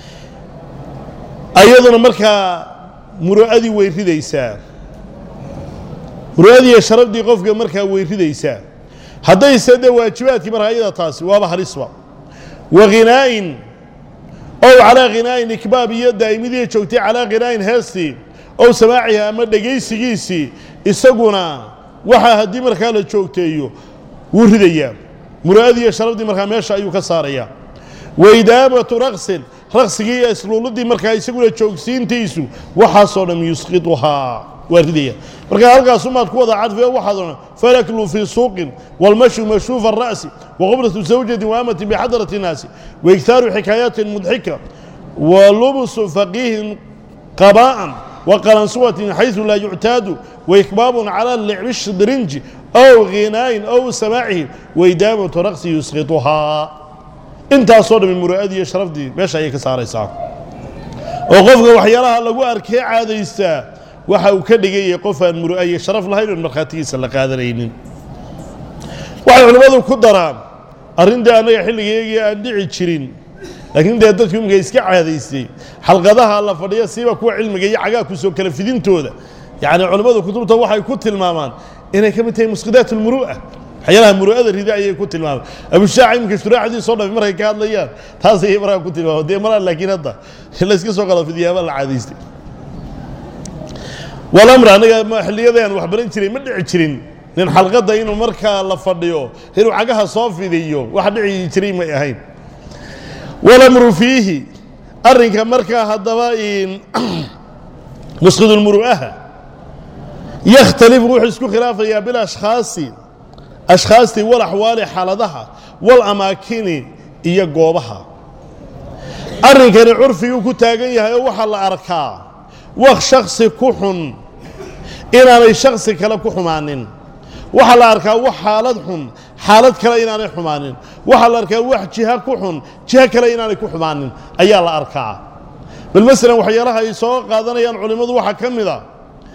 ayaduna markaa muru'adii way ridaysaa muru'adii iyo sharafdii qofka markaa way ridaysaa haddayse dee waajibaadkii markaa iyada taasi waaba halisba wa khinaa'in ow calaa khinaa'in ikbaab iyo daa'imidii joogtay calaa khinaa'in heestii ow samaacihi ama dhegaysigiisii isaguna waxaa haddii markaa la joogteeyo wuu ridayaa muru'adii iyo sharafdii markaa meesha ayuu ka saarayaa wa idaamatu raqsin raqsigii iyo isluuludii markaa isaguna joogsiintiisu waxaasoo dham yusqiduhaa waa ridaya markaa halkaasumaad ku wada cadfiyo waxaad odhan falaklu fii suuqin walmashu mashruufa ara'si waqoblatu zawjatin waamatin bixadrati innaasi waiktaaru xikaayatin mudxika wa lubsu faqiihin qabaa'an وqalansuwatin xayثu laa yuctaadu waikbaab calى licbi shidrinji ow ghinaayin ow samaacihi waidaamatu raqsi yusqiطuhaa intaasoo dhami muru'adii iyo sharafdii meesha ayay ka saaraysaa oo qofka waxyaalaha lagu arkee caadaystaa waxa uu ka dhigayay qof aan muru'a iyo sharaf lahayn oon markhaatigiisa la qaadanaynin waxay culimmadu ku daraan arrintii annaga xilligaygii aan dhici jirin laakiin dee dadku imika iska caadaystay xalqadaha la fadhiya siiba kuwa cilmiga iyo cagaa kusoo kala fidintooda yacni culimmadu kutubta waxay ku tilmaamaan inay ka mid tahay musqidaat almuru'a waxyaalaha muru'ada rida ayay ku tilmaamaan abushaac iminka shuraaxdii soo dhafay markay ka hadlayaan taas ayay markaa ku tilmaama dee maraa laakiin hadda layska soo kala fidiyaaba la caadaystay walamr aniga xilliyadaan wax baran jiray ma dhici jirin nin xalqadda inuu markaa la fadhiyo inuu cagaha soo fidiyo wax dhici jiray may ahayn walamru fiihi arrinka markaa haddaba musqidulmuru'aha yakhtalifu wuxuu isku khilaafayaa bilashkhaasi ashkhaastii wal axwaali xaaladaha wal amaakini iyo goobaha arrinkani curfiguu ku taagan yahay oo waxaa la arkaa wax shaksi ku xun inaanay shaksi kale ku xumaanin waxaa la arkaa wax xaalad xun xaalad kale inaanay xumaanin waxaa la arkaa wax jiha ku xun jiho kale inaanay ku xumaanin ayaa la arkaa bal masalan waxyaalaha ay soo qaadanayaan culimmadu waxaa ka mid a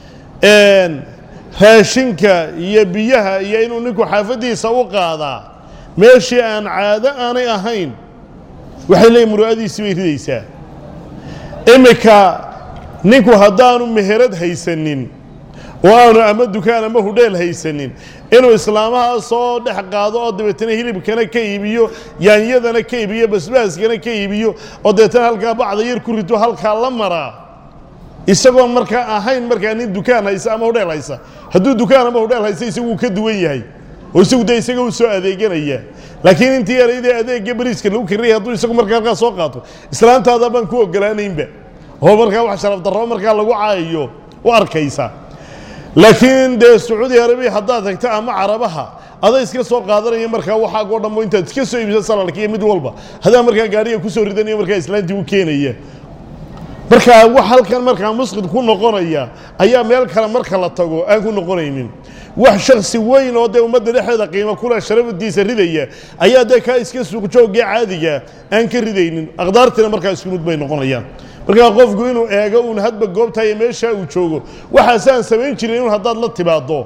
raashinka iyo biyaha iyo inuu ninku xaafaddiisa u qaadaa meeshii aan caado aanay ahayn waxay leeyiin muru'adiisii bay ridaysaa iminka ninku haddaanu meherad haysanin oo aanu ama dukaan ama hudheel haysanin inuu islaamaha soo dhex qaado oo dabeetana hilibkana ka iibiyo yaanyadana ka iibiyo basbaaskana ka iibiyo oo dabeetana halkaa bacda yar ku rito halkaa la maraa isagoon markaa ahayn markaa nin dukaan haysa ama hudheel haysa hadduu dukaan ama hudheel haysa isaguu ka duwan yahay oo isagu dee isaga u soo adeeganaya laakiin intii yaraydee adeegga bariiska lagu kariyay hadduu isagu markaa halkaa soo qaato islaantaada baan ku ogolaanaynba oo markaa wax sharaf darro markaa lagu caayayo u arkaysa laakiin dee sacuudi arabiya haddaad tagto ama carabaha aday iska soo qaadanaya markaa waxaagoo dhammo intaad iska soo iibisa salalka iyo mid walba hadaa markaa gaariga kusoo ridanayo markaa islaantii u keenaya markaa wax halkan markaa musqid ku noqonaya ayaa meel kale marka la tago aan ku noqonaynin wax shaksi weyn oo dee ummadda dhexdeeda qiimo kule sharafadiisa ridaya ayaa dee kaa iska suuqjoogee caadiga aan ka ridaynin aqdaartiina markaa isku mid bay noqonayaan markaa qofku inuu eego uun hadba goobta iyo meeshaa uu joogo waxaasaan samayn jirin inun haddaad la timaaddo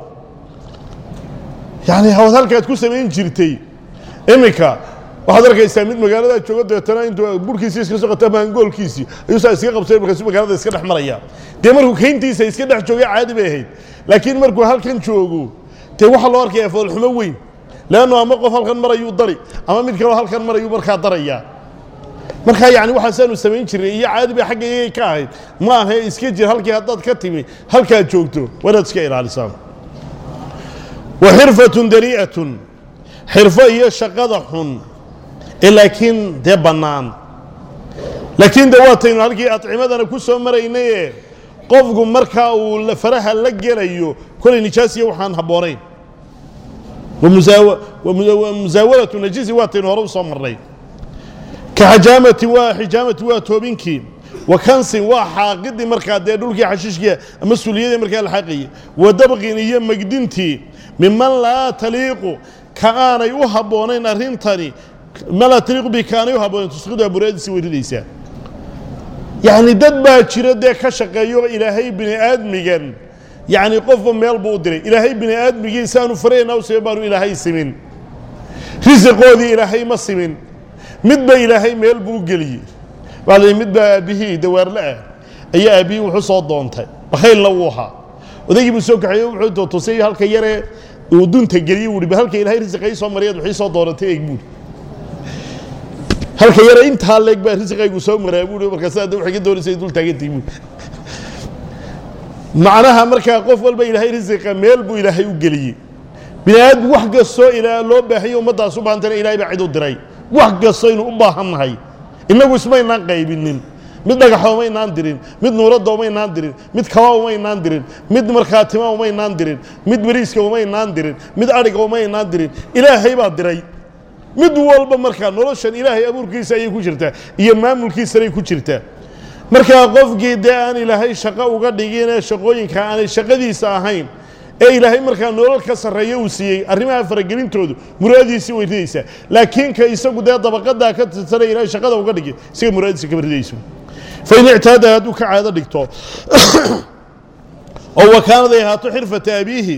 yacni hawad halkaad ku samayn jirtay iminka waxaad arkaysaa mid magaaladaa jooga dabeetana intuu burhkiisii iska soo qata maangoolkiisii ayuu saa iska qabsay markaasu magaalada iska dhex maraya dee markuu kayntiisa iska dhex joogay caadi bay ahayd laakiin markuu halkan joogo dee waxaa loo arkaya foolxumo weyn leannu ama qof halkan marayuu dari ama mid kaloo halkan marayuu markaa daraya markaa yani waxaasaanu samayn jirnay iyo caadi bay xagga iyagay ka ahayd ma aha iska jir halkii haddaad ka timi halkaad joogto waa inaad iska ilaalisaan wa xirfatun darii'atun xirfo iyo shaqada xun ee laakiin dee bannaan laakiin de waataynu halkii adcimadana ku soo maraynaye qofku markaa uu faraha la gelayo kolay nijaasiya waxaan habboonayn musaawalatu najisi waataynu hore u soo marnay ka xajaamati waa xijaamati waa toobinkii wa kansin waa xaaqidii markaa dee dhulkii xashiishkii ama suliyadii markaa la xaaqayay wa dabqin iyo megdintii miman laa taliiqu ka aanay u habboonayn arrintani ma laa taliiqu bi ka aanay u habboonayn tusqidu aburaadiisi way ridaysaa yacni dad baa jira dee ka shaqeeyo ilaahay bini aadmigan yacni qofba meel buu u diray ilaahay bini aadmigii saanu faraynaa u simin baanu ilaahay simin risiqoodii ilaahay ma simin midba ilaahay meel buu geliyey waa la mid baa aabbihii dawaarle ah ayaa aabbihii wuxuu soo doontay bakhaylna wuu ahaa odaygii buu soo kaxeeye wuxuu tusay halka yaree uu dunta geliyey wuhi ba halka ilaahay risiqa ii soo mariyaad waxii soo doonatay eeg buuri halka yare intaa leeg baa risiqaygu soo maraa buuri markaas hadda waxay ka doonaysay dul taagantay buuri macnaha markaa qof walba ilaahay risiqa meel buu ilaahay u geliyey bini aadam wax kastoo ilaa loo baahayo ummaddaas u baahantana ilahay baa cid u diray wax kastoo aynu u baahan nahay innagu ismaynaan qaybinin mid dhagaxa umaynaan dirin mid nuuradda umaynaan dirin mid kaba umaynaan dirin mid markaa tima umaynaan dirin mid beriiska umaynaan dirin mid adhiga umaynaan dirin ilaahay baa diray mid walba markaa noloshan ilaahay abuurkiisa ayay ku jirtaa iyo maamulkiisanay ku jirtaa markaa qofkii dee aan ilaahay shaqo uga dhiginee shaqooyinka aanay shaqadiisa ahayn ee ilaahay markaa nolol ka sarreeyo uu siiyey arrimaha faragelintoodu muraadiisii way ridaysaa laakiin ka isagu dee dabaqadaa ka tirsanaya ilahay shaqada uga dhigi isaga muraadiisa kama ridayso fain ictaada hadduu ka caado dhigto oo wakaanaday ahaato xirfata abiihi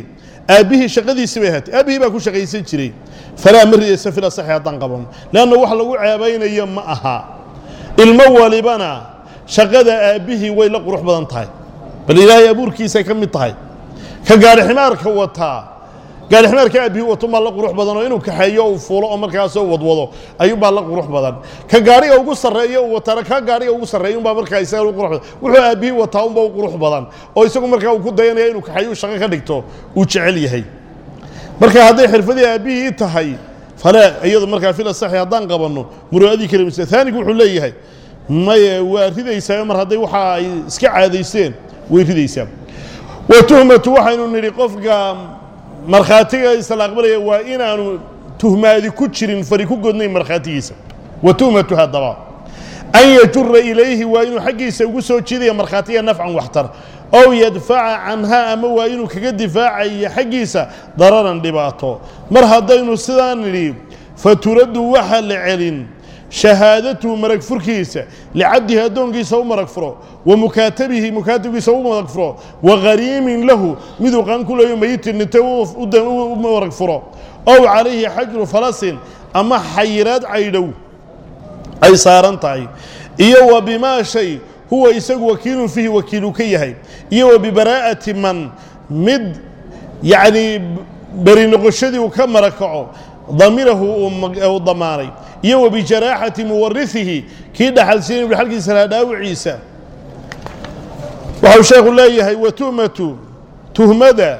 aabbihii shaqadiisii bay ahaatay aabbihii baa ku shaqaysan jiray falaa ma ridaysa fil asaxi haddaan qaban leanna wax lagu ceebaynayo ma aha ilmo walibana shaqada aabbihii way la qurux badan tahay bal ilaahay abuurkiisay ka mid tahay ka gaari ximaarka wataa gaari ximaarka aabbihii wato maa la qurux badan oo inuu kaxeeyo uu fuulo oo markaasoo wadwado ayuunbaa la qurux badan ka gaariga ugu sarreeyo uu wataana ka gaariga ugu sarreeya unbaa markaa isaga u qurux badan wuxuu aabbihii wataa unba u qurux badan oo isagu markaa uu ku dayanaya inuu kaxeeyo shaqo ka dhigto uu jecel yahay marka hadday xirfadii aabbihii tahay fale iyadu markaa fil asaxi haddaan qabanno muraadii kale mise aanigu wuxuu leeyahay maye waa ridaysaa mar hadday waxa ay iska caadaysteen way ridaysaa wa tuhmatu waxaynu nidhi qofka markhaatiga isla aqbalaya waa inaanu tuhmaadi ku jirin fari ku godnayn markhaatigiisa wa tuhmatu haddaba an yajura ilayhi waa inuu xaggiisa ugu soo jiidaya markhaatiga nafcan waxtar ow yadfaca canha ama waa inuu kaga difaacayo xaggiisa dararan dhibaato mar haddaynu sidaa nidhi faturaddu waxa la celin shahaadatuhu marag furkiisa licabdihi addoonkiisa u marag furo wa mukaatabihi mukaatabkiisa u marag furo wa ghariimin lahu miduu qaan ku leeyo mayitin dhintay u marag furo ow calayhi xajru falasin ama xayiraad caydhow ay saaran tahay iyo wa bimaa shay huwa isagu wakiilun fiihi wakiilu ka yahay iyo wa bibaraa'ati man mid yacnii beri noqoshadii uu ka marakaco damirahu uu damaanay iyo wa bijaraaxati muwarihihi kii dhaxalsiinay dhaxalkiisa lahaa dhaawiciisa waxau sheekhu leeyahay wa tuhmatu tuhmada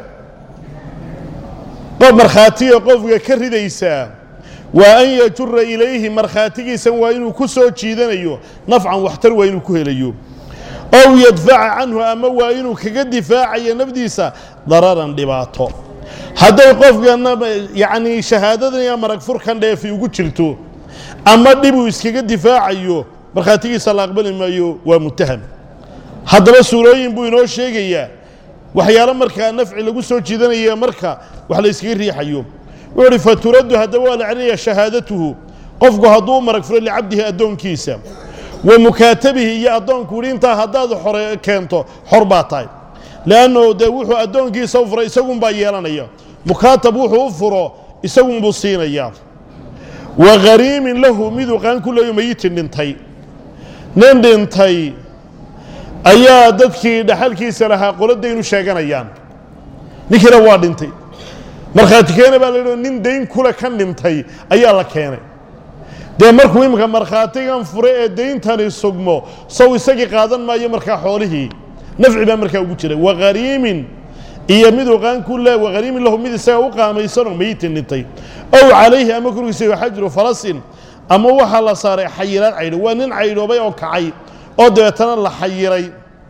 qof markhaatiga qofka ka ridaysaa waa an yajura ilayhi markhaatigiisan waa inuu ku soo jiidanayo nafcan waxtar waa inuu ku helayo ow yadfaca canhu ama waa inuu kaga difaacayo nafdiisa dararan dhibaato hadday qofkana yacnii shahaadadan iyo marag furkan dheefi ugu jirto ama dhib uu iskaga difaacayo markhaatigiisa la aqbali maayo waa mutaham haddaba suurooyin buu inoo sheegayaa waxyaalo markaa nafci lagu soo jiidanaya marka wax la yskaga riixayo wuxuu uhi faturaddu haddaba waa la celinaya shahaadatuhu qofku hadduu marag furo licabdihi addoonkiisa wa mukaatabihi iyo addoonku uhi intaa haddaad xore keento xor baa tahay leanno dee wuxuu addoonkiisa u furay isagunbaa yeelanaya mukaatab wuxuu u furo isagunbuu siinayaa wa ghariimin lahu miduu qaan ku leeyo mayitin dhintay nin dhintay ayaa dadkii dhaxalkiisa lahaa qoladaynu sheeganayaan ninkiina waa dhintay markhaati keena baa la yidhi nin dayn kule ka dhintay ayaa la keenay dee markuu iminka markhaatigan fure ee dayntani sugmo sow isagii qaadan maayo markaa xoolihii nafci baa markaa ugu jira waghariimin iyo miduu qaan ku le waghariimin lahu mid isaga u qaamaysanoo mayitin dhintay ow calayhi ama korkiisa xajru falasin ama waxaa la saaray xayiraad caydho waa nin caydhoobay oo kacay oo dabeetana la xayiray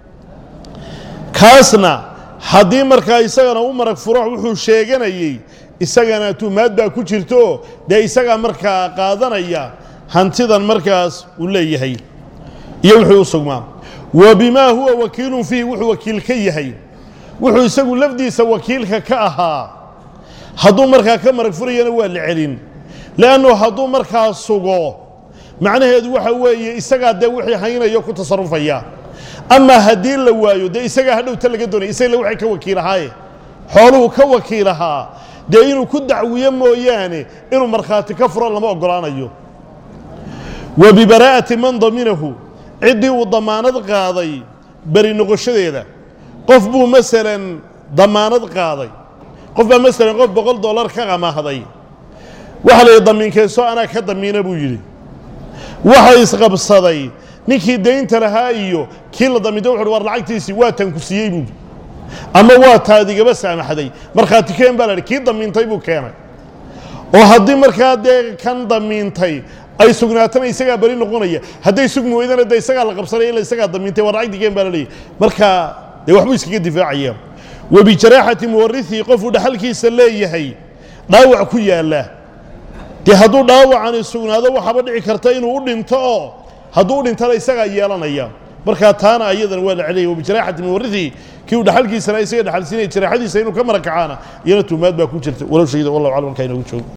kaasna haddii markaa isagana u marag furo wuxuu sheeganayey isagana tumaad baa ku jirto dee isagaa markaa qaadanaya hantidan markaas uu leeyahay iyo wuxuu u sugmaa wa bimaa huwa wakiilun fiihi wuxuu wakiil ka yahay wuxuu isagu lafdiisa wakiilka ka ahaa hadduu markaa ka marag furayana waa la celin leannu hadduu markaa sugo macnaheedu waxa weeye isagaa dee wixii haynayo ku tasarufaya amaa haddii la waayo dee isagaa hadhowta laga doonaya isagale waxay ka wakiilahaaye xooluhu ka wakiilahaa dee inuu ku dacwiyo mooyaane inuu markhaati ka furo lama oggolaanayo wa bibaraa'ati man daminahu ciddii uu damaanad qaaday beri noqoshadeeda qof buu masalan damaanad qaaday qof baa masalan qof boqol dollar ka amaahday waxa la yidhi damiinkeeso anaa ka damiina buu yidhi waxa isqabsaday ninkii daynta lahaa iyo kii la damiintay wuxu uhi war lacagtiisii waa tan ku siiyey buui ama waa taadigaba saamaxday markhaati keen baa la yidhi kii damiintay buu keenay oo haddii markaa dee kan damiintay ay sugnaatana isagaa beri noqonaya hadday sugmi weydana de isagaa la qabsanaya ila isagaa damiintay war lacagti keen baa la leeyahy marka dee waxbuu iskaga difaacaya wa bijaraaxati muwarihihi qofuu dhaxalkiisa leeyahay dhaawac ku yaalla dee hadduu dhaawacani sugnaado waxaaba dhici karta inuu u dhinto oo hadduu u dhintana isagaa yeelanaya markaa taana ayadan waa la celiyay wabijaraxati muwarihihi kii uu dhaxalkiisana isaga dhaxalsiinaya jaraaxadiisa inuu ka marakacaana iyana tuumaad baa ku jirta walow shahida wallahu aclam halkaa inoogu joogo